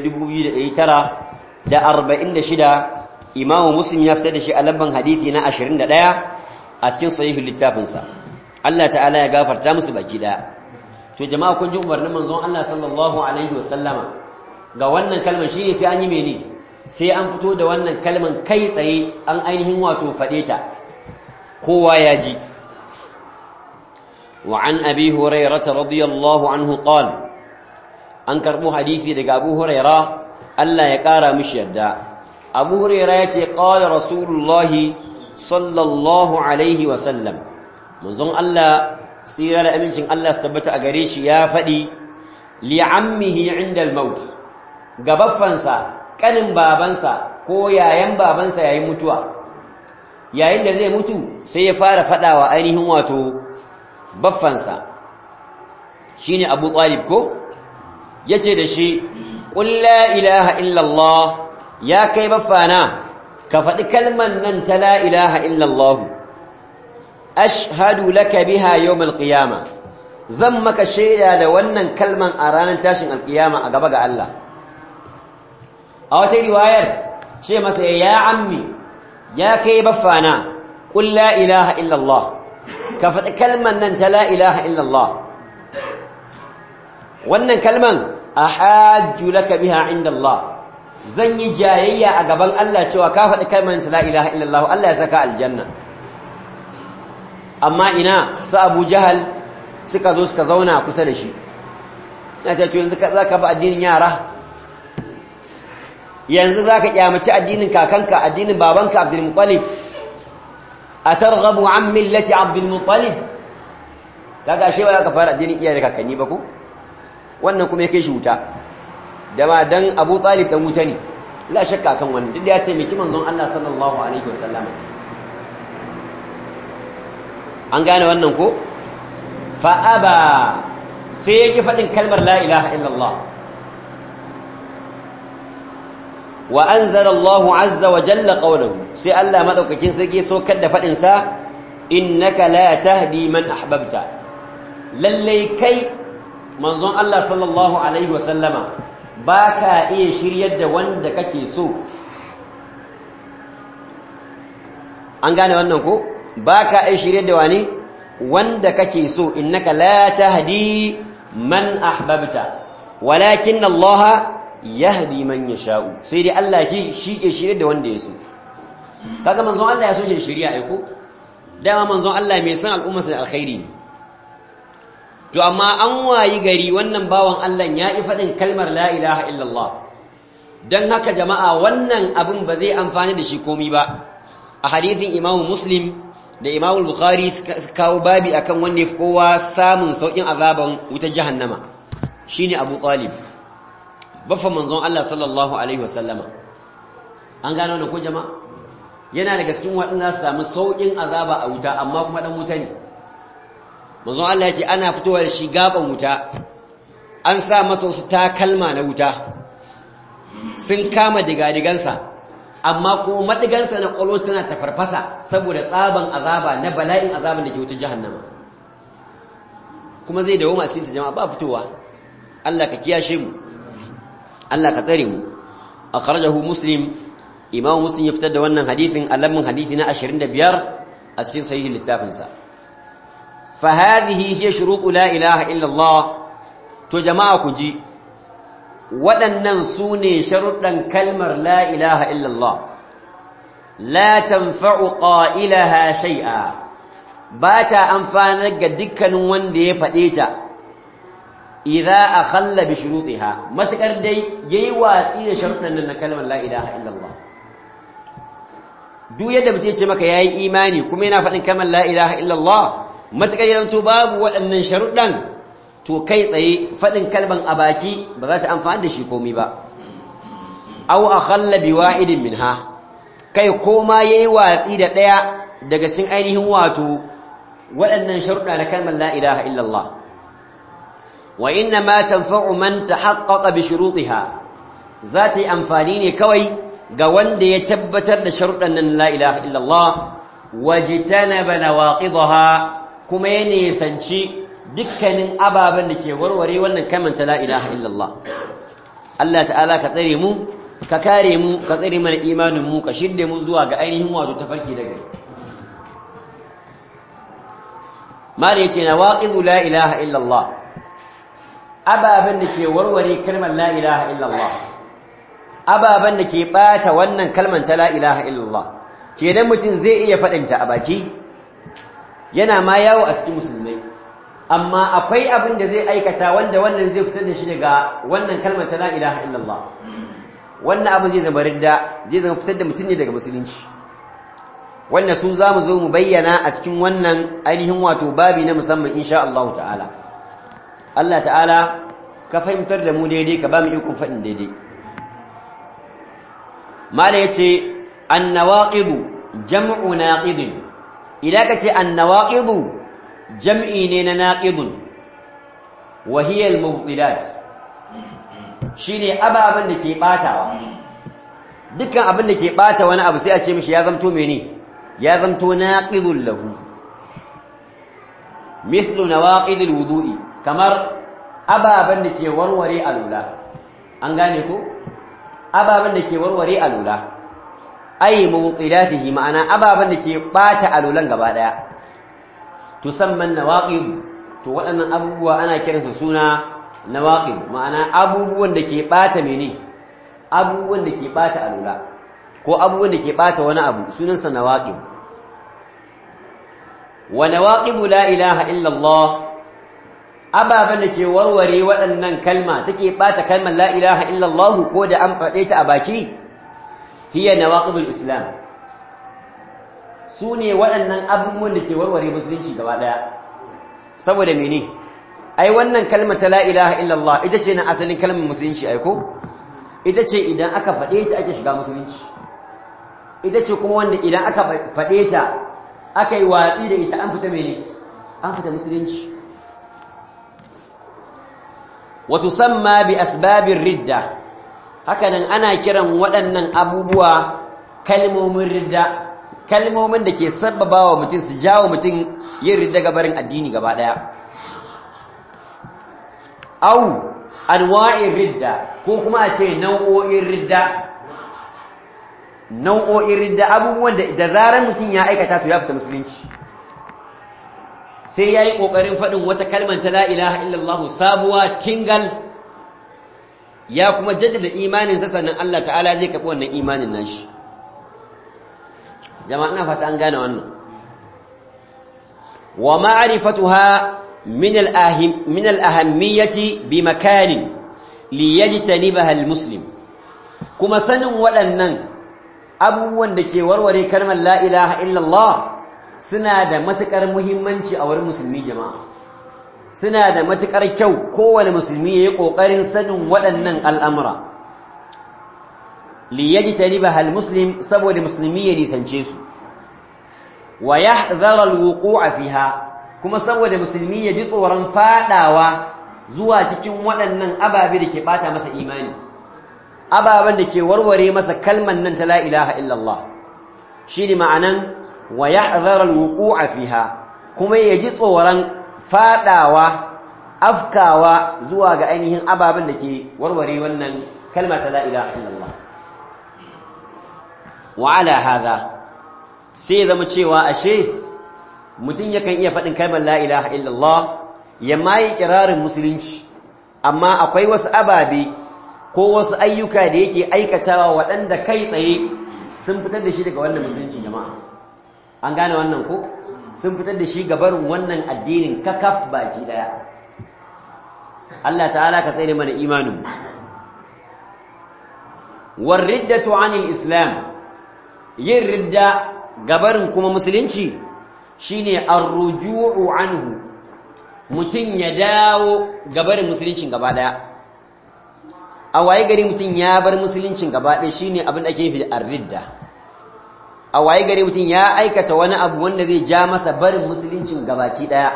2946 imam muslim ya fitar da shi a labban hadisi na 21 a cikin sahihul littafinsa Allah ta'ala ya gafarta musu baki daya to jama'a kun ji umarnin manzon Allah sallallahu alaihi wasallama ga wannan kalmar shine sai an yi mene sai an fito da wannan kalmar kai tsaye an ainihin wato fade ta kowa ya ji wa an abi hurairah radiyallahu anhu qala an karbo hadisi daga abu hurairah Allah ya kara mishi yadda abu hurairah yace qala rasulullahi sallallahu alaihi wasallam manzon Allah tsira da amincin Allah su tabbata a gare shi ya faɗi li'ammihi inda al-maut ga baffansa kanin babansa ko yayan babansa yayin mutuwa yayin da zai mutu sai ya fara faɗawa ainihin wato baffansa shine Abu Talib ko yace da shi qul la ilaha illa Allah ya kai baffana ka faɗi kalman nan ta la ilaha illa Allah ashhadu laka biha yawm alqiyama zan maka shaida da wannan kalman a ranar tashin alqiyama a gaba ga Allah a wata riwayar ce masa ya ammi ya kai baffana qul la ilaha illa Allah ka faɗi kalman nan ta la ilaha illa Allah wannan kalman ahajju laka biha inda Allah zan yi jayayya a gaban Allah cewa ka faɗi kalman ta la ilaha illa Allah Allah ya saka aljanna amma ina su abu jahal suka zo suka zauna kusa da shi ya ce to yanzu za ka ba addinin yara yanzu za ka kyamaci addinin kakanka addinin babanka abdulmuttalib a targhabu an millati abdulmuttalib kaga ashe ba za ka fara addinin iyaye da kakanni ba ku wannan kuma ya kai shi wuta da ma dan abu talib dan wuta ne la shakka kan wannan duk da ya taimaki manzon Allah sallallahu alaihi wasallam an gane wannan ko fa aba sai yake fadin kalmar la ilaha illallah wa anzala Allah azza wa jalla qawluhu sai Allah madaukakin sarki sokar da fadin sa innaka la tahdi man ahbabta lalle kai manzon Allah sallallahu alaihi wa sallama baka iya shiryar da wanda kake so an gane wannan ko baka iya shiryar da wani wanda kake so innaka la tahdi man ahbabta walakin Allah yahdi man yasha'u sai dai Allah shi shi ke shirye da wanda ya so kaga manzon Allah ya so shi shiriya ai ko dama manzon Allah mai san al'umma sa alkhairi ne to amma an wayi gari wannan bawan Allah ya yi fadin kalmar la ilaha illallah dan haka jama'a wannan abin ba zai amfani da shi komai ba a hadithin Imam Muslim da Imam Bukhari suka kawo babi akan wanda ya fi kowa samun saukin azaban wutar jahannama shine Abu Talib bafa manzon Allah sallallahu alaihi wasallama an gano da ko jama'a yana daga cikin waɗanda su samu saukin azaba a wuta amma kuma dan wuta ne manzon Allah ya ce ana fitowa da shi gaban wuta an sa masa wasu takalma na wuta sun kama digadigansa amma kuma madigansa na ƙwallo tana tafarfasa saboda tsaban azaba na bala'in azaban da ke wutar jahannama kuma zai dawo masu cikin jama'a ba fitowa Allah ka kiyashe mu Allah ka tsare mu akhrajahu muslim imam muslim ya fitar da wannan hadisin alamin hadisi na 25 a cikin sahih littafin sa fa hadhihi hiya shurutu la ilaha illa Allah to jama'a ku ji waɗannan su ne sharuɗan kalmar la ilaha illa Allah la tanfa'u qailaha shay'a ba ta amfanar ga dukkanin wanda ya faɗe ta idza akhalla bi shurutiha matakar dai yayi watsi da sharuɗan nan na kalmar la ilaha illallah duk yadda mutum ce maka yayi imani kuma yana faɗin kalmar la ilaha illallah matakar yana to babu waɗannan sharuɗan to kai tsaye faɗin kalman a baki ba za ta amfani da shi komai ba aw akhalla bi wahidin minha kai koma yayi watsi da ɗaya daga cikin ainihin wato waɗannan sharuɗa na kalmar la ilaha illallah وإنما تنفع من تحقق بشروطها ذات أنفانين كوي قوان دي يتبتر لشرط أن لا إله إلا الله واجتنب نواقضها كما ينسنشي دكا أبابا لكي وروري وانا كمن لا إله إلا الله الله تعالى كترمو ككارمو كترم الإيمان مو كشد مو زواج أينهم واتو تفركي لك ما ليتي نواقض لا إله إلا الله ababen da ke warware kalmar la ilaha illallah ababen da ke bata wannan kalmar ta la ilaha illallah kenan mutum zai iya faɗinta a baki yana ma yawo a cikin musulmai amma akwai abin da zai aikata wanda wannan zai fitar da shi daga wannan kalmar ta la ilaha illallah wannan abu zai zama ridda zai zama fitar da mutum ne daga musulunci wanda su za mu zo mu bayyana a cikin wannan ainihin wato babi na musamman insha Allah ta'ala Allah ta'ala ka fahimtar da mu daidai ka ba mu ikon faɗin daidai mala yace annawaqidu jam'u naqidin idan ka ce annawaqidu jam'i ne na naqidun wa hiya al-mubtilat shine ababan da ke batawa dukkan abin da ke bata wani abu sai a ce mishi ya zamto mene ya zamto naqidul lahu mislu nawaqidil wudu'i kamar ababen da ke warware alula an gane ko ababen da ke warware alula ay mubtilatihi ma'ana ababen da ke bata alulan gaba daya tusamman nawaqid to waɗannan abubuwa ana kiransu suna nawaqid ma'ana abubuwan da ke bata mene abubuwan da ke bata alula ko abubuwan da ke bata wani abu sunansa nawaqid wa nawaqidu la ilaha illa Allah ababan da ke warware waɗannan kalma take bata kalmar la ilaha illa Allah ko da an faɗe ta a baki hiya nawaqidul islam sune waɗannan abubuwan da ke warware musulunci gaba daya saboda mene ai wannan kalma ta la ilaha illa Allah ita ce na asalin kalmar musulunci ai ko ita ce idan aka faɗe ta ake shiga musulunci ita ce kuma wanda idan aka faɗe ta aka yi watsi da ita an fita mene an fita musulunci wato samma bi asbabin ridda hakanan ana kiran waɗannan abubuwa kalmomin ridda kalmomin da ke sabbaba wa mutum su jawo mutum yin ridda gabarin addini gaba ɗaya au anwa'in ridda ko kuma a ce nau'o'in ridda nau'o'in ridda abubuwan da da zarar mutum ya aikata to ya fita musulunci sai yayi kokarin fadin wata kalmar ta la ilaha illallah sabuwa tingal ya kuma jaddada imanin sa sannan Allah ta'ala zai kafi wannan imanin nashi jama'a ina fata an gane wannan wa ma'rifatuha min al-ahim min al-ahammiyati bi makanin liyajtanibaha al-muslim kuma sanin waɗannan abubuwan da ke warware kalmar la ilaha illallah suna da matukar muhimmanci a wurin musulmi jama'a suna da matukar kyau kowane musulmi yayi kokarin sanin waɗannan al'amura li yajtanibaha almuslim saboda musulmi ya nisance su wa yahdhara alwuqu'a fiha kuma saboda musulmi ya ji tsoron fadawa zuwa cikin waɗannan ababe da ke bata masa imani ababen da ke warware masa kalman nan ta la ilaha illallah shi ne ma'anan wa yahzara alwuqu'a fiha kuma ya ji tsoron fadawa afkawa zuwa ga ainihin ababen da ke warware wannan kalma ta la ilaha illallah wa ala hadha sai zama cewa ashe mutum yakan iya faɗin kalmar la ilaha illallah ya mai kirarin musulunci amma akwai wasu ababe ko wasu ayyuka da yake aikatawa waɗanda kai tsaye sun fitar da shi daga wannan musulunci jama'a an gane wannan ko sun fitar da shi gabarin wannan addinin kakaf baki daya Allah ta'ala ka tsere mana imanin war riddatu anil islam yin ridda gabarin kuma musulunci shine ar-ruju'u anhu mutun ya dawo gabarin musuluncin gaba daya a waye gari mutum ya bar musuluncin gaba ɗaya shine abin da ake nufi da arridda a waye gari mutum ya aikata wani abu wanda zai ja masa barin musuluncin gabaki ɗaya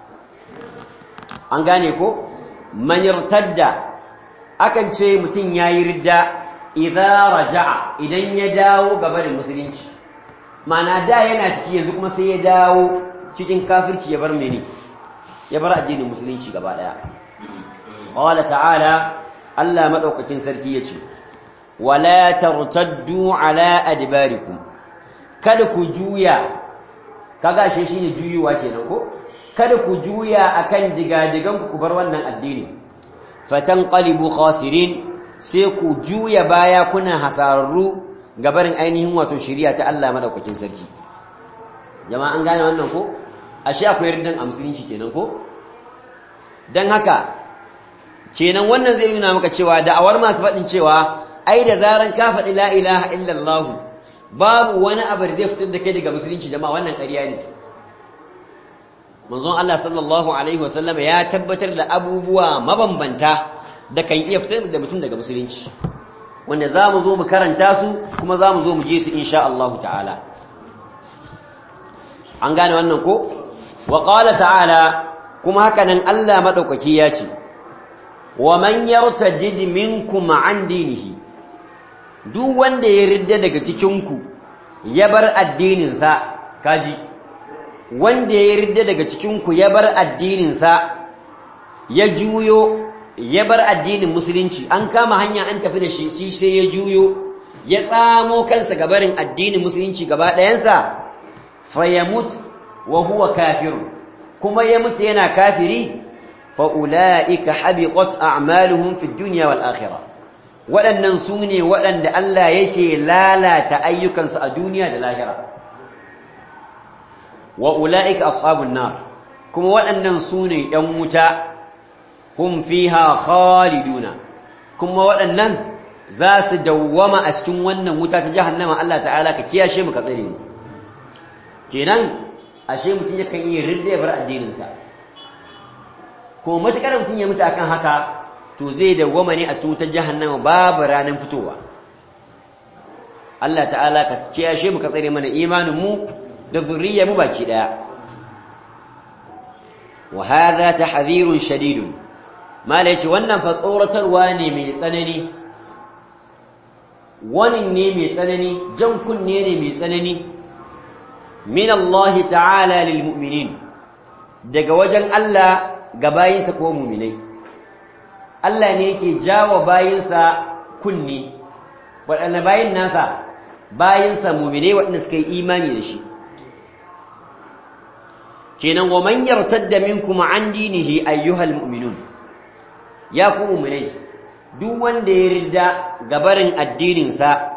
an gane ko man yartadda akan ce mutum yayi ridda idza raja'a idan ya dawo ga barin musulunci ma'ana da yana ciki yanzu kuma sai ya dawo cikin kafirci ya bar mene ya bar addinin musulunci gaba ɗaya qala ta'ala Allah maɗaukakin sarki ya ce, Wala tartaddu ala adbarikum kada ku juya, kaga ashe shi ne juyuwa kenan ko? Kada ku juya akan digadiganku ku bar wannan addini, fatan ƙalibu khasirin sai ku juya baya kuna hasararru gabarin ainihin wato shirya ta Allah maɗaukakin sarki. Jama'a an gane wannan ko? Ashe akwai riddan a musulunci kenan ko? Don haka, kenan wannan zai nuna maka cewa da'awar masu faɗin cewa ai da zaran ka faɗi la ilaha illallah babu wani abu da zai fitar da kai daga musulunci jama'a wannan ƙarya ne manzon Allah sallallahu alaihi wasallam ya tabbatar da abubuwa mabambanta da kan iya fitar da mutum daga musulunci wanda za mu zo mu karanta su kuma za mu zo mu je su insha Allah ta'ala an gane wannan ko wa qala ta'ala kuma haka nan Allah madaukaki ya ce wa man yartajid minkum an dinihi duk wanda ya ridda daga cikin ku ya bar addinin sa kaji wanda ya ridda daga cikin ku ya bar addinin sa ya juyo ya bar addinin musulunci an kama hanya an tafi da shi sai ya juyo ya tsamo kansa gabarin addinin musulunci gaba ɗayansa fayamut wa huwa kafirun kuma ya mutu yana kafiri fa'ula'ika habiqat a'maluhum fi dunya wal akhirah waɗannan su ne waɗanda Allah yake lalata ayyukansu a duniya da lahira wa ula'ika ashabun nar kuma waɗannan su ne ‘yan wuta hum fiha khaliduna kuma waɗannan za su dawwama a cikin wannan wuta ta jahannama Allah ta'ala ka kiyashe mu ka tsare mu kenan ashe mutum yakan yi ridda ya bar addininsa kuma matukar mutum ya mutu akan haka to zai dawwama ne a cikin wutar jahannama babu ranar fitowa Allah ta'ala ka kiyashe mu ka tsare mana imanin mu da zuriyar mu baki daya wa hadha tahdhirun shadidun mala yace wannan fa tsoratarwa ne mai tsanani wani ne mai tsanani jan kunne ne mai tsanani min Allah ta'ala lil mu'minin daga wajen Allah ga bayinsa ko mu'minai Allah ne yake jawo bayinsa kunni waɗanne bayin nasa bayinsa mu'minai waɗanda suka yi imani da shi kenan wa man yartadda minkum an dinihi ayyuhal mu'minun ya ku mu'minai duk wanda ya ridda gabarin addininsa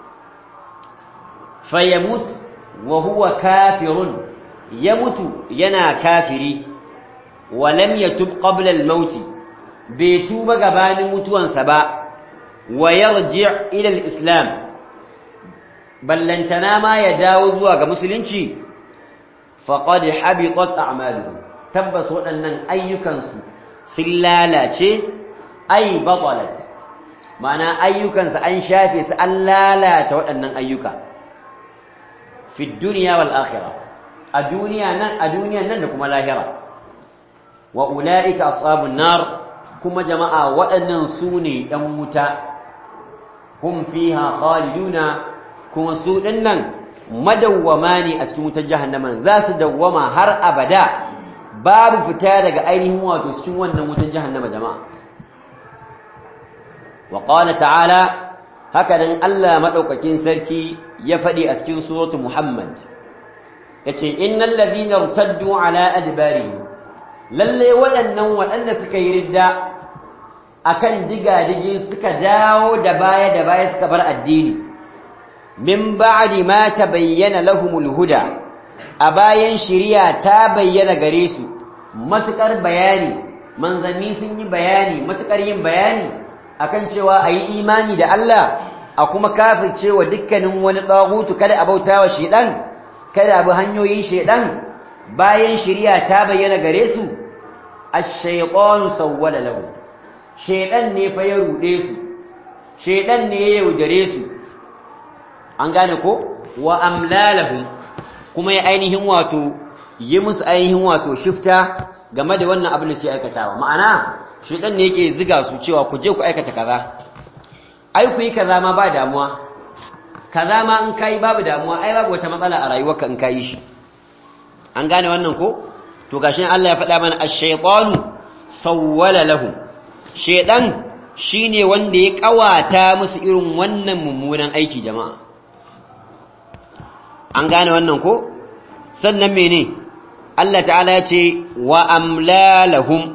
fayamut wa huwa kafirun ya mutu yana kafiri wa lam yatub qabla al-maut bai tuba gabanin mutuwansa ba wa yarji' ila al-islam ballantana ma ya dawo zuwa ga musulunci faqad habitat a'maluhu tabbas waɗannan ayyukansu sun lalace ay batalat ma'ana ayyukansa an shafe su an lalata waɗannan ayyuka fi dunya wal akhirah a duniya nan a duniyan nan da kuma lahira wa ulaika ashabun nar kuma jama'a waɗannan su ne ɗan wuta hum fiha khaliduna kuma su dinnan madawwama ne a cikin wutar jahannama za su dawwama har abada babu fita daga ainihin wato cikin wannan wutar jahannama jama'a wa qala ta'ala haka nan Allah madaukakin sarki ya faɗi a cikin suratu Muhammad yace innal ladhina irtaddu ala adbarihim lalle waɗannan waɗanda suka yi ridda akan diga-digi suka dawo da baya da baya suka bar addini min ba'di ma tabayyana lahumul huda a bayan shari'a ta bayyana gare su matukar bayani manzanni sun yi bayani matukar yin bayani akan cewa ayi imani da Allah a kuma kafircewa dukkanin wani tsagutu kada a bautawa shedan kada abu hanyoyin shedan bayan shari'a ta bayyana gare su ash-shaytanu sawwala lahu shedan ne fa ya rude su shedan ne ya yaudare su an gane ko wa amlalahum kuma ya ainihin wato yi musu ainihin wato shifta game da wannan abin da suke aikatawa ma'ana shedan ne yake ziga su cewa ku je ku aikata kaza ai ku yi kaza ma ba damuwa kaza ma in kai babu damuwa ai babu wata matsala a rayuwarka in kai shi an gane wannan ko to gashi Allah ya faɗa mana ash-shaytanu sawwala lahum shedan shine wanda ya kawata musu irin wannan mummunan aiki jama'a an gane wannan ko sannan mene Allah ta'ala ya ce wa amlalahum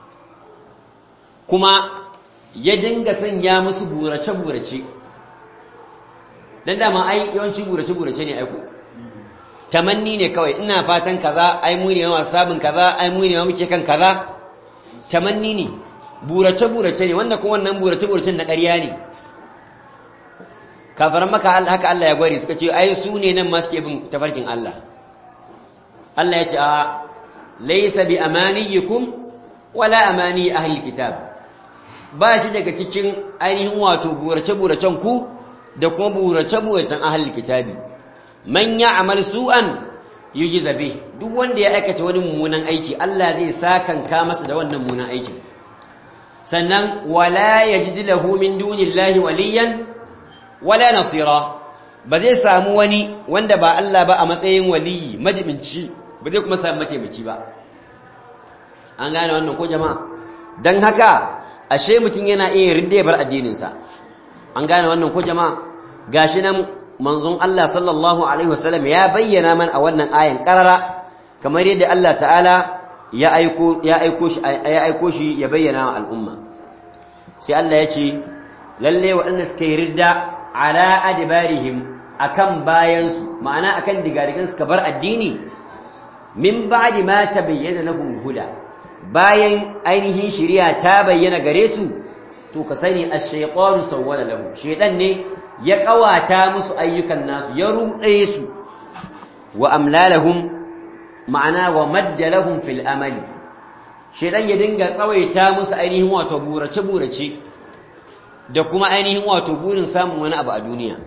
kuma ya dinga sanya musu burace-burace dan dama ai yawanci burace-burace ne aiko tamanni ne kawai ina fatan kaza ai mu ne ma sabin kaza ai mu ne muke kan kaza tamanni ne burace-burace ne wanda kuma wannan burace-buracen na ƙarya ne kafaran maka haka Allah ya gwari suka ce ai su ne nan ma suke bin tafarkin Allah Allah ya ce a laysa bi amaniyikum wala amani ahli kitab ba shi daga cikin ainihin wato burace-buracen ku da kuma burace-buracen ahli kitabi man ya'mal su'an yujza bih duk wanda ya aikata wani mummunan aiki Allah zai sakanka masa da wannan mummunan aikin sannan wala yajid lahu min dunillahi waliyan wala nasira ba zai samu wani wanda ba Allah ba a matsayin waliyi majibinci ba zai kuma samu mataimaki ba an gane wannan ko jama'a dan haka ashe mutum yana iya ridda bar addininsa an gane wannan ko jama'a gashi nan manzon Allah sallallahu alaihi wasallam ya bayyana man a wannan ayan karara kamar yadda Allah ta'ala ya aiko ya aiko shi ya aiko shi ya bayyana wa al'umma sai Allah ya ce lalle waɗanda suka yi ridda ala adbarihim akan bayansu ma'ana akan digadigan suka bar addini min ba'di ma tabayyana lahum huda bayan ainihin shari'a ta bayyana gare su to ka sani ash-shaytanu sawwala lahum shaytan ne ya kawata musu ayyukan nasu ya ruɗe su wa amlalahum ma'ana wa madda lahum fil amali shaytan ya dinga tsawaita musu ainihin wato burace burace da kuma ainihin wato burin samun wani abu a duniya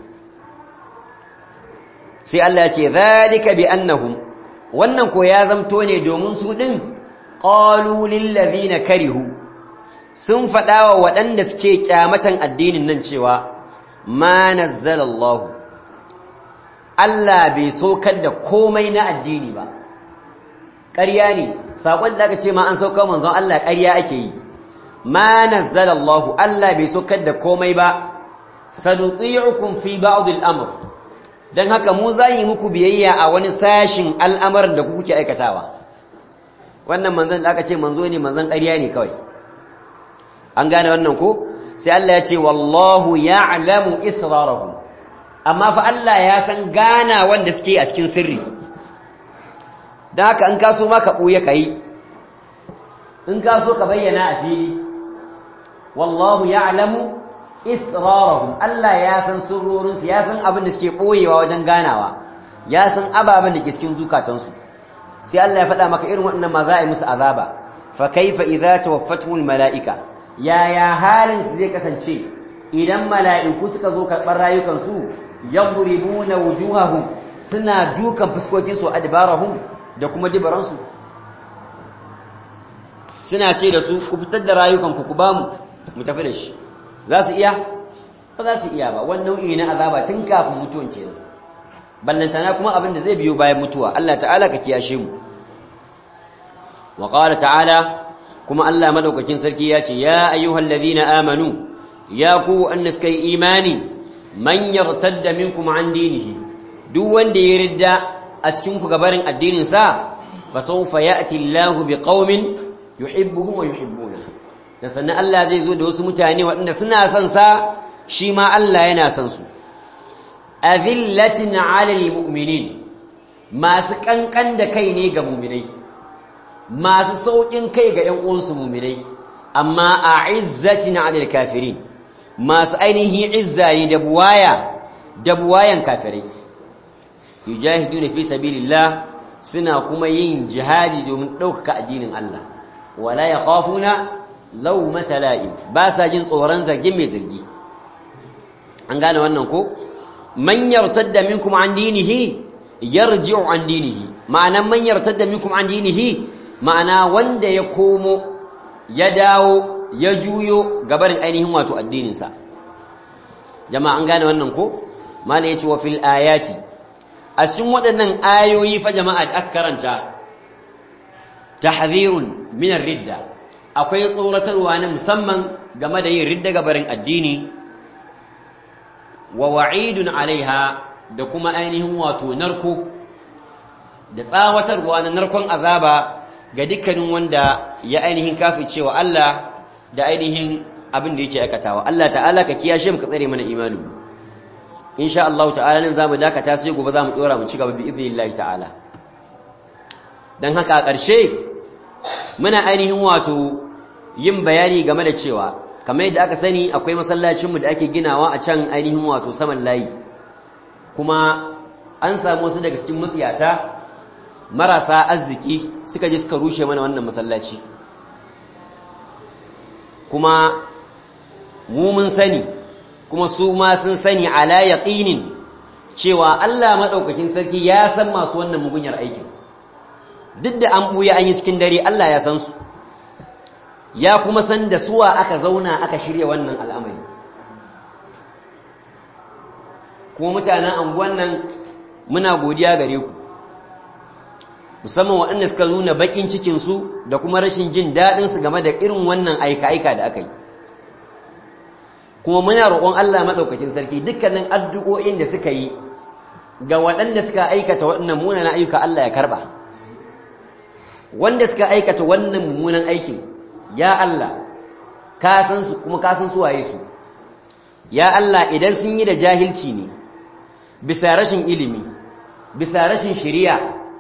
sai Allah ya ce zalika bi annahum wannan ko ya zamto ne domin su din qalu lil ladina karihu sun faɗa wa waɗanda suke kyamatan addinin nan cewa ma nazzala Allah Allah bai saukar da komai na addini ba ƙarya ne saƙon da aka ce ma an saukar manzon Allah ƙarya ake yi ma nazzala Allah Allah bai saukar da komai ba sanuti'ukum fi ba'd al-amr dan haka mu za yi muku biyayya a wani sashin al'amarin da kuke aikatawa wannan manzon da aka ce manzo ne manzon ƙarya ne kawai an gane wannan ko sai Allah ya ce wallahu ya'lamu israrahum amma fa Allah ya san gana wanda suke a cikin sirri dan haka in ka so ma ka buye kai in ka so ka bayyana a fili wallahu ya'lamu israrahum Allah ya san sirrorin su ya san abin da suke boyewa wajen ganawa ya san ababen da ke cikin zukatansu sai Allah ya faɗa maka irin waɗannan ma za a yi musu azaba fa kaifa idza tawaffatuhum malaika yaya halin su zai kasance idan mala'iku suka zo karɓar rayukansu yadribuna wujuhahum suna dukan fuskokin su adbarahum da kuma dibaransu suna ce da su ku fitar da rayukanku ku bamu mu tafi da shi za su iya ba za su iya ba wani nau'i na azaba tun kafin mutuwan kenan ballantana kuma abin da zai biyo bayan mutuwa Allah ta'ala ka kiyashe mu wa qala ta'ala kuma Allah madaukakin sarki ya ce ya ayyuhal ladhina amanu ya ku wanda suka yi imani man yartadda minkum an dinihi duk wanda ya ridda a cikin ku gabarin addinin sa fa sawfa ya'ti Allahu biqaumin yuhibbuhum wa yuhibbuna da sannan Allah zai zo da wasu mutane waɗanda suna son sa shi ma Allah yana son su azillatin 'alal mu'minin masu kankan da kai ne ga mu'minai masu saukin kai ga ƴan uwansu mu'minai amma a'izzatin 'alal kafirin masu ainihin izza ne da buwaya da buwayan kafirai yujahiduna fi sabilillah suna kuma yin jihadi domin ɗaukaka addinin Allah wala yakhafuna lawmata la'im ba sa jin tsoron zargin mai zargi an gane wannan ko man yartadda minkum an dinihi yarji'u an dinihi ma'ana man yartadda minkum an dinihi ma'ana wanda ya komo ya dawo ya juyo gabarin ainihin wato addinin sa jama'a an gane wannan ko malai yace wa fil ayati a cikin waɗannan ayoyi fa jama'a da aka karanta tahdhirun min ar-ridda akwai tsoratarwa na musamman game da yin ridda gabarin addini wa wa'idun alaiha da kuma ainihin wato narko da tsawatarwa na narkon azaba ga dukkanin wanda ya ainihin kafi cewa Allah da ainihin abin da yake aikatawa Allah ta'ala ka kiyashe mu ka tsare mana imani insha Allah ta'ala nan zamu dakata sai gobe zamu dora mu ci gaba bi idnillahi ta'ala dan haka a ƙarshe muna ainihin wato yin bayani game da cewa kamar yadda aka sani akwai masallacinmu da ake ginawa a can ainihin wato saman layi kuma an samu wasu daga cikin matsiyata marasa arziki suka je suka rushe mana wannan masallaci kuma mu mun sani kuma su ma sun sani ala yaqinin cewa Allah madaukakin sarki ya san masu wannan mugunyar aikin duk da an buya an yi cikin dare Allah ya san su ya kuma san da suwa aka zauna aka shirya wannan al'amari kuma mutanen anguwan nan muna godiya gare ku musamman waɗanda suka nuna baƙin cikinsu da kuma rashin jin daɗinsu game da irin wannan aika-aika da aka yi kuma muna roƙon Allah maɗaukacin sarki dukkanin addu'o'in da suka yi ga waɗanda suka aikata waɗannan munanan ayyuka Allah ya karɓa wanda suka aikata wannan mummunan aikin ya Allah ka san su kuma ka san su waye su ya Allah idan sun yi da jahilci ne bisa rashin ilimi bisa rashin shari'a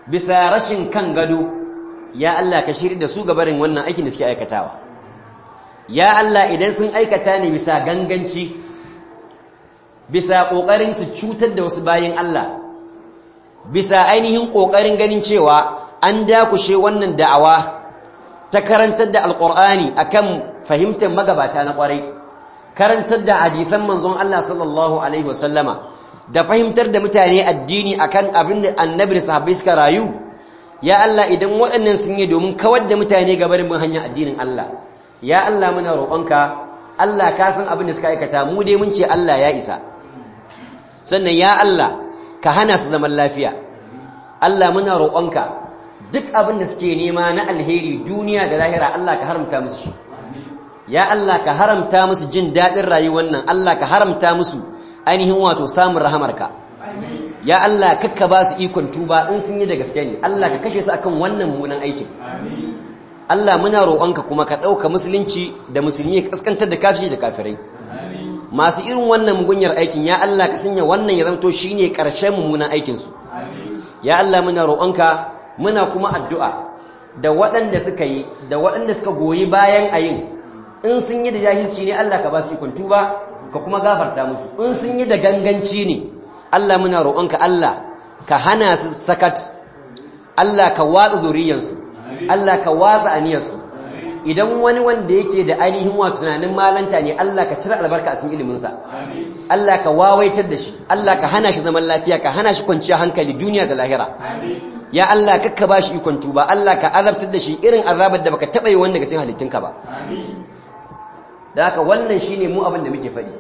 bisa rashin kan gado ya Allah ka shirya da su gabarin wannan aikin da suke aikatawa ya Allah idan sun aikata ne bisa ganganci bisa ƙoƙarin su cutar da wasu bayin Allah bisa ainihin ƙoƙarin ganin cewa an dakushe wannan da'awa ta karantar da alƙur'ani akan fahimtar magabata na ƙwarai karantar da hadisan manzon Allah sallallahu alaihi wasallama da fahimtar da mutane addini akan abin da annabi da sahabbai suka rayu ya Allah idan waɗannan sun yi domin kawar da mutane ga barin bin hanyar addinin Allah ya Allah muna roƙonka Allah ka san abin da suka aikata mu dai mun ce Allah ya isa sannan ya Allah ka hana su zaman lafiya Allah muna roƙonka duk abin da suke nema na alheri duniya da lahira Allah ka haramta musu shi ya Allah ka haramta musu jin daɗin rayuwar nan Allah ka haramta musu ainihin wato samun rahamarka ya Allah kakka ba su ikon tuba in sun yi da gaske ne Allah ka kashe su akan wannan munan aikin Allah muna roƙonka kuma ka ɗauka musulunci da musulmi ka kaskantar da kafiri da kafirai masu irin wannan mugunyar aikin ya Allah ka sanya wannan ya zanto shine ƙarshen mummunan aikin su ya Allah muna roƙonka muna kuma addu'a da waɗanda suka yi da waɗanda suka goyi bayan ayin in sun yi da jahilci ne Allah ka ba su ikon tuba ka kuma gafarta musu in sun yi da ganganci ne Allah muna roƙonka Allah ka hana su sakat Allah ka watsa zuriyarsu Allah ka watsa aniyarsu idan wani wanda yake da ainihin wa tunanin malanta ne Allah ka cire albarka a cikin iliminsa Allah ka wawaitar da shi Allah ka hana shi zaman lafiya ka hana shi kwanciya hankali duniya da lahira ya Allah kakka ba shi ikon tuba Allah ka azabtar da shi irin azabar da baka taɓa yi wanda ga sai halittunka ba da haka wannan shine mu abin da muke faɗi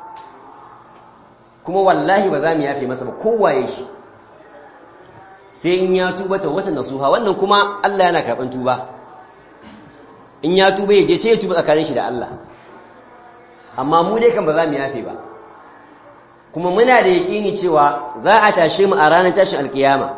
kuma wallahi ba za mu yafe masa ba kowaye shi sai in ya tuba ta wata nasuha wannan kuma Allah yana karɓan tuba in ya tuba ya je ce ya tuba tsakanin shi da Allah amma mu dai kan ba za mu yafe ba kuma muna da yaƙini cewa za a tashe mu a ranar tashin alkiyama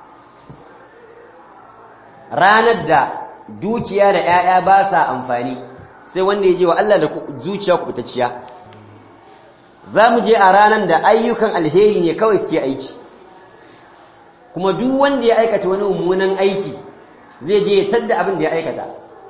ranar da dukiya da 'ya'ya ba sa amfani sai wanda ya je wa Allah da zuciya kubutacciya za mu je a ranar da ayyukan alheri ne kawai suke aiki kuma duk wanda ya aikata wani mummunan aiki zai je ya tadda abin da ya aikata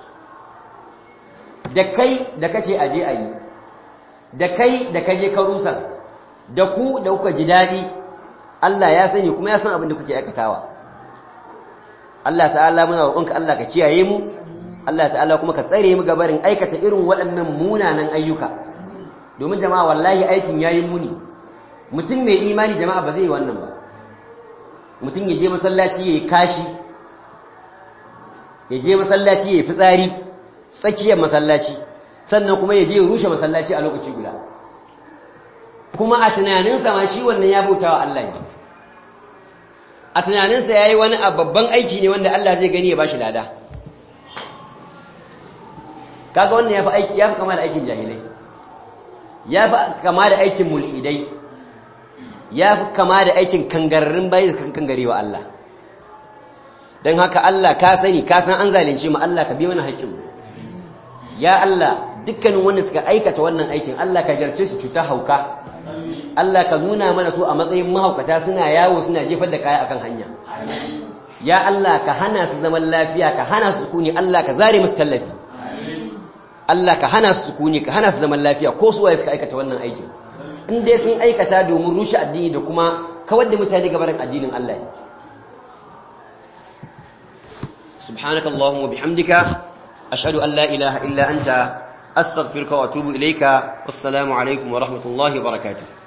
da kai da kace aje a yi da kai da kaje ka rusa da ku da kuka ji daɗi Allah ya sani kuma ya san abin da kuke aikatawa Allah ta'ala muna roƙonka Allah ka kiyaye mu Allah ta'ala kuma ka tsare mu gabarin aikata irin waɗannan munanan ayyuka domin jama'a wallahi aikin yayin muni mutum mai imani jama'a ba zai yi wannan ba mutum ya je masallaci ya yi kashi ya je masallaci ya yi fitsari tsakiyar masallaci sannan kuma ya je ya rushe masallaci a lokaci guda kuma a tunaninsa ma shi wannan ya bauta wa Allah ne a tunaninsa ya yi wani babban aiki ne wanda Allah zai gani ya ba shi lada kaga wannan ya fi kama da aikin jahilai ya fi kama da aikin mulhidai ya fi kama da aikin kangararrun bayi da kangare wa Allah don haka Allah ka sani ka san an zalunce mu Allah ka bi mana haƙƙinmu ya Allah dukkanin wanda suka aikata wannan aikin Allah ka jarce su cuta hauka Allah ka nuna mana su a matsayin mahaukata suna yawo suna jefar da kaya akan hanya ya Allah ka hana su zaman lafiya ka hana su sukuni Allah ka zare musu tallafi Allah ka hana su sukuni ka hana su zaman lafiya ko su waye suka aikata wannan aikin in dai sun aikata domin rushe addini da kuma kawar da mutane gabarin addinin Allah ne سبحانك اللهم وبحمدك أشهد أن لا إله إلا أنت أستغفرك وأتوب إليك والسلام عليكم ورحمة الله وبركاته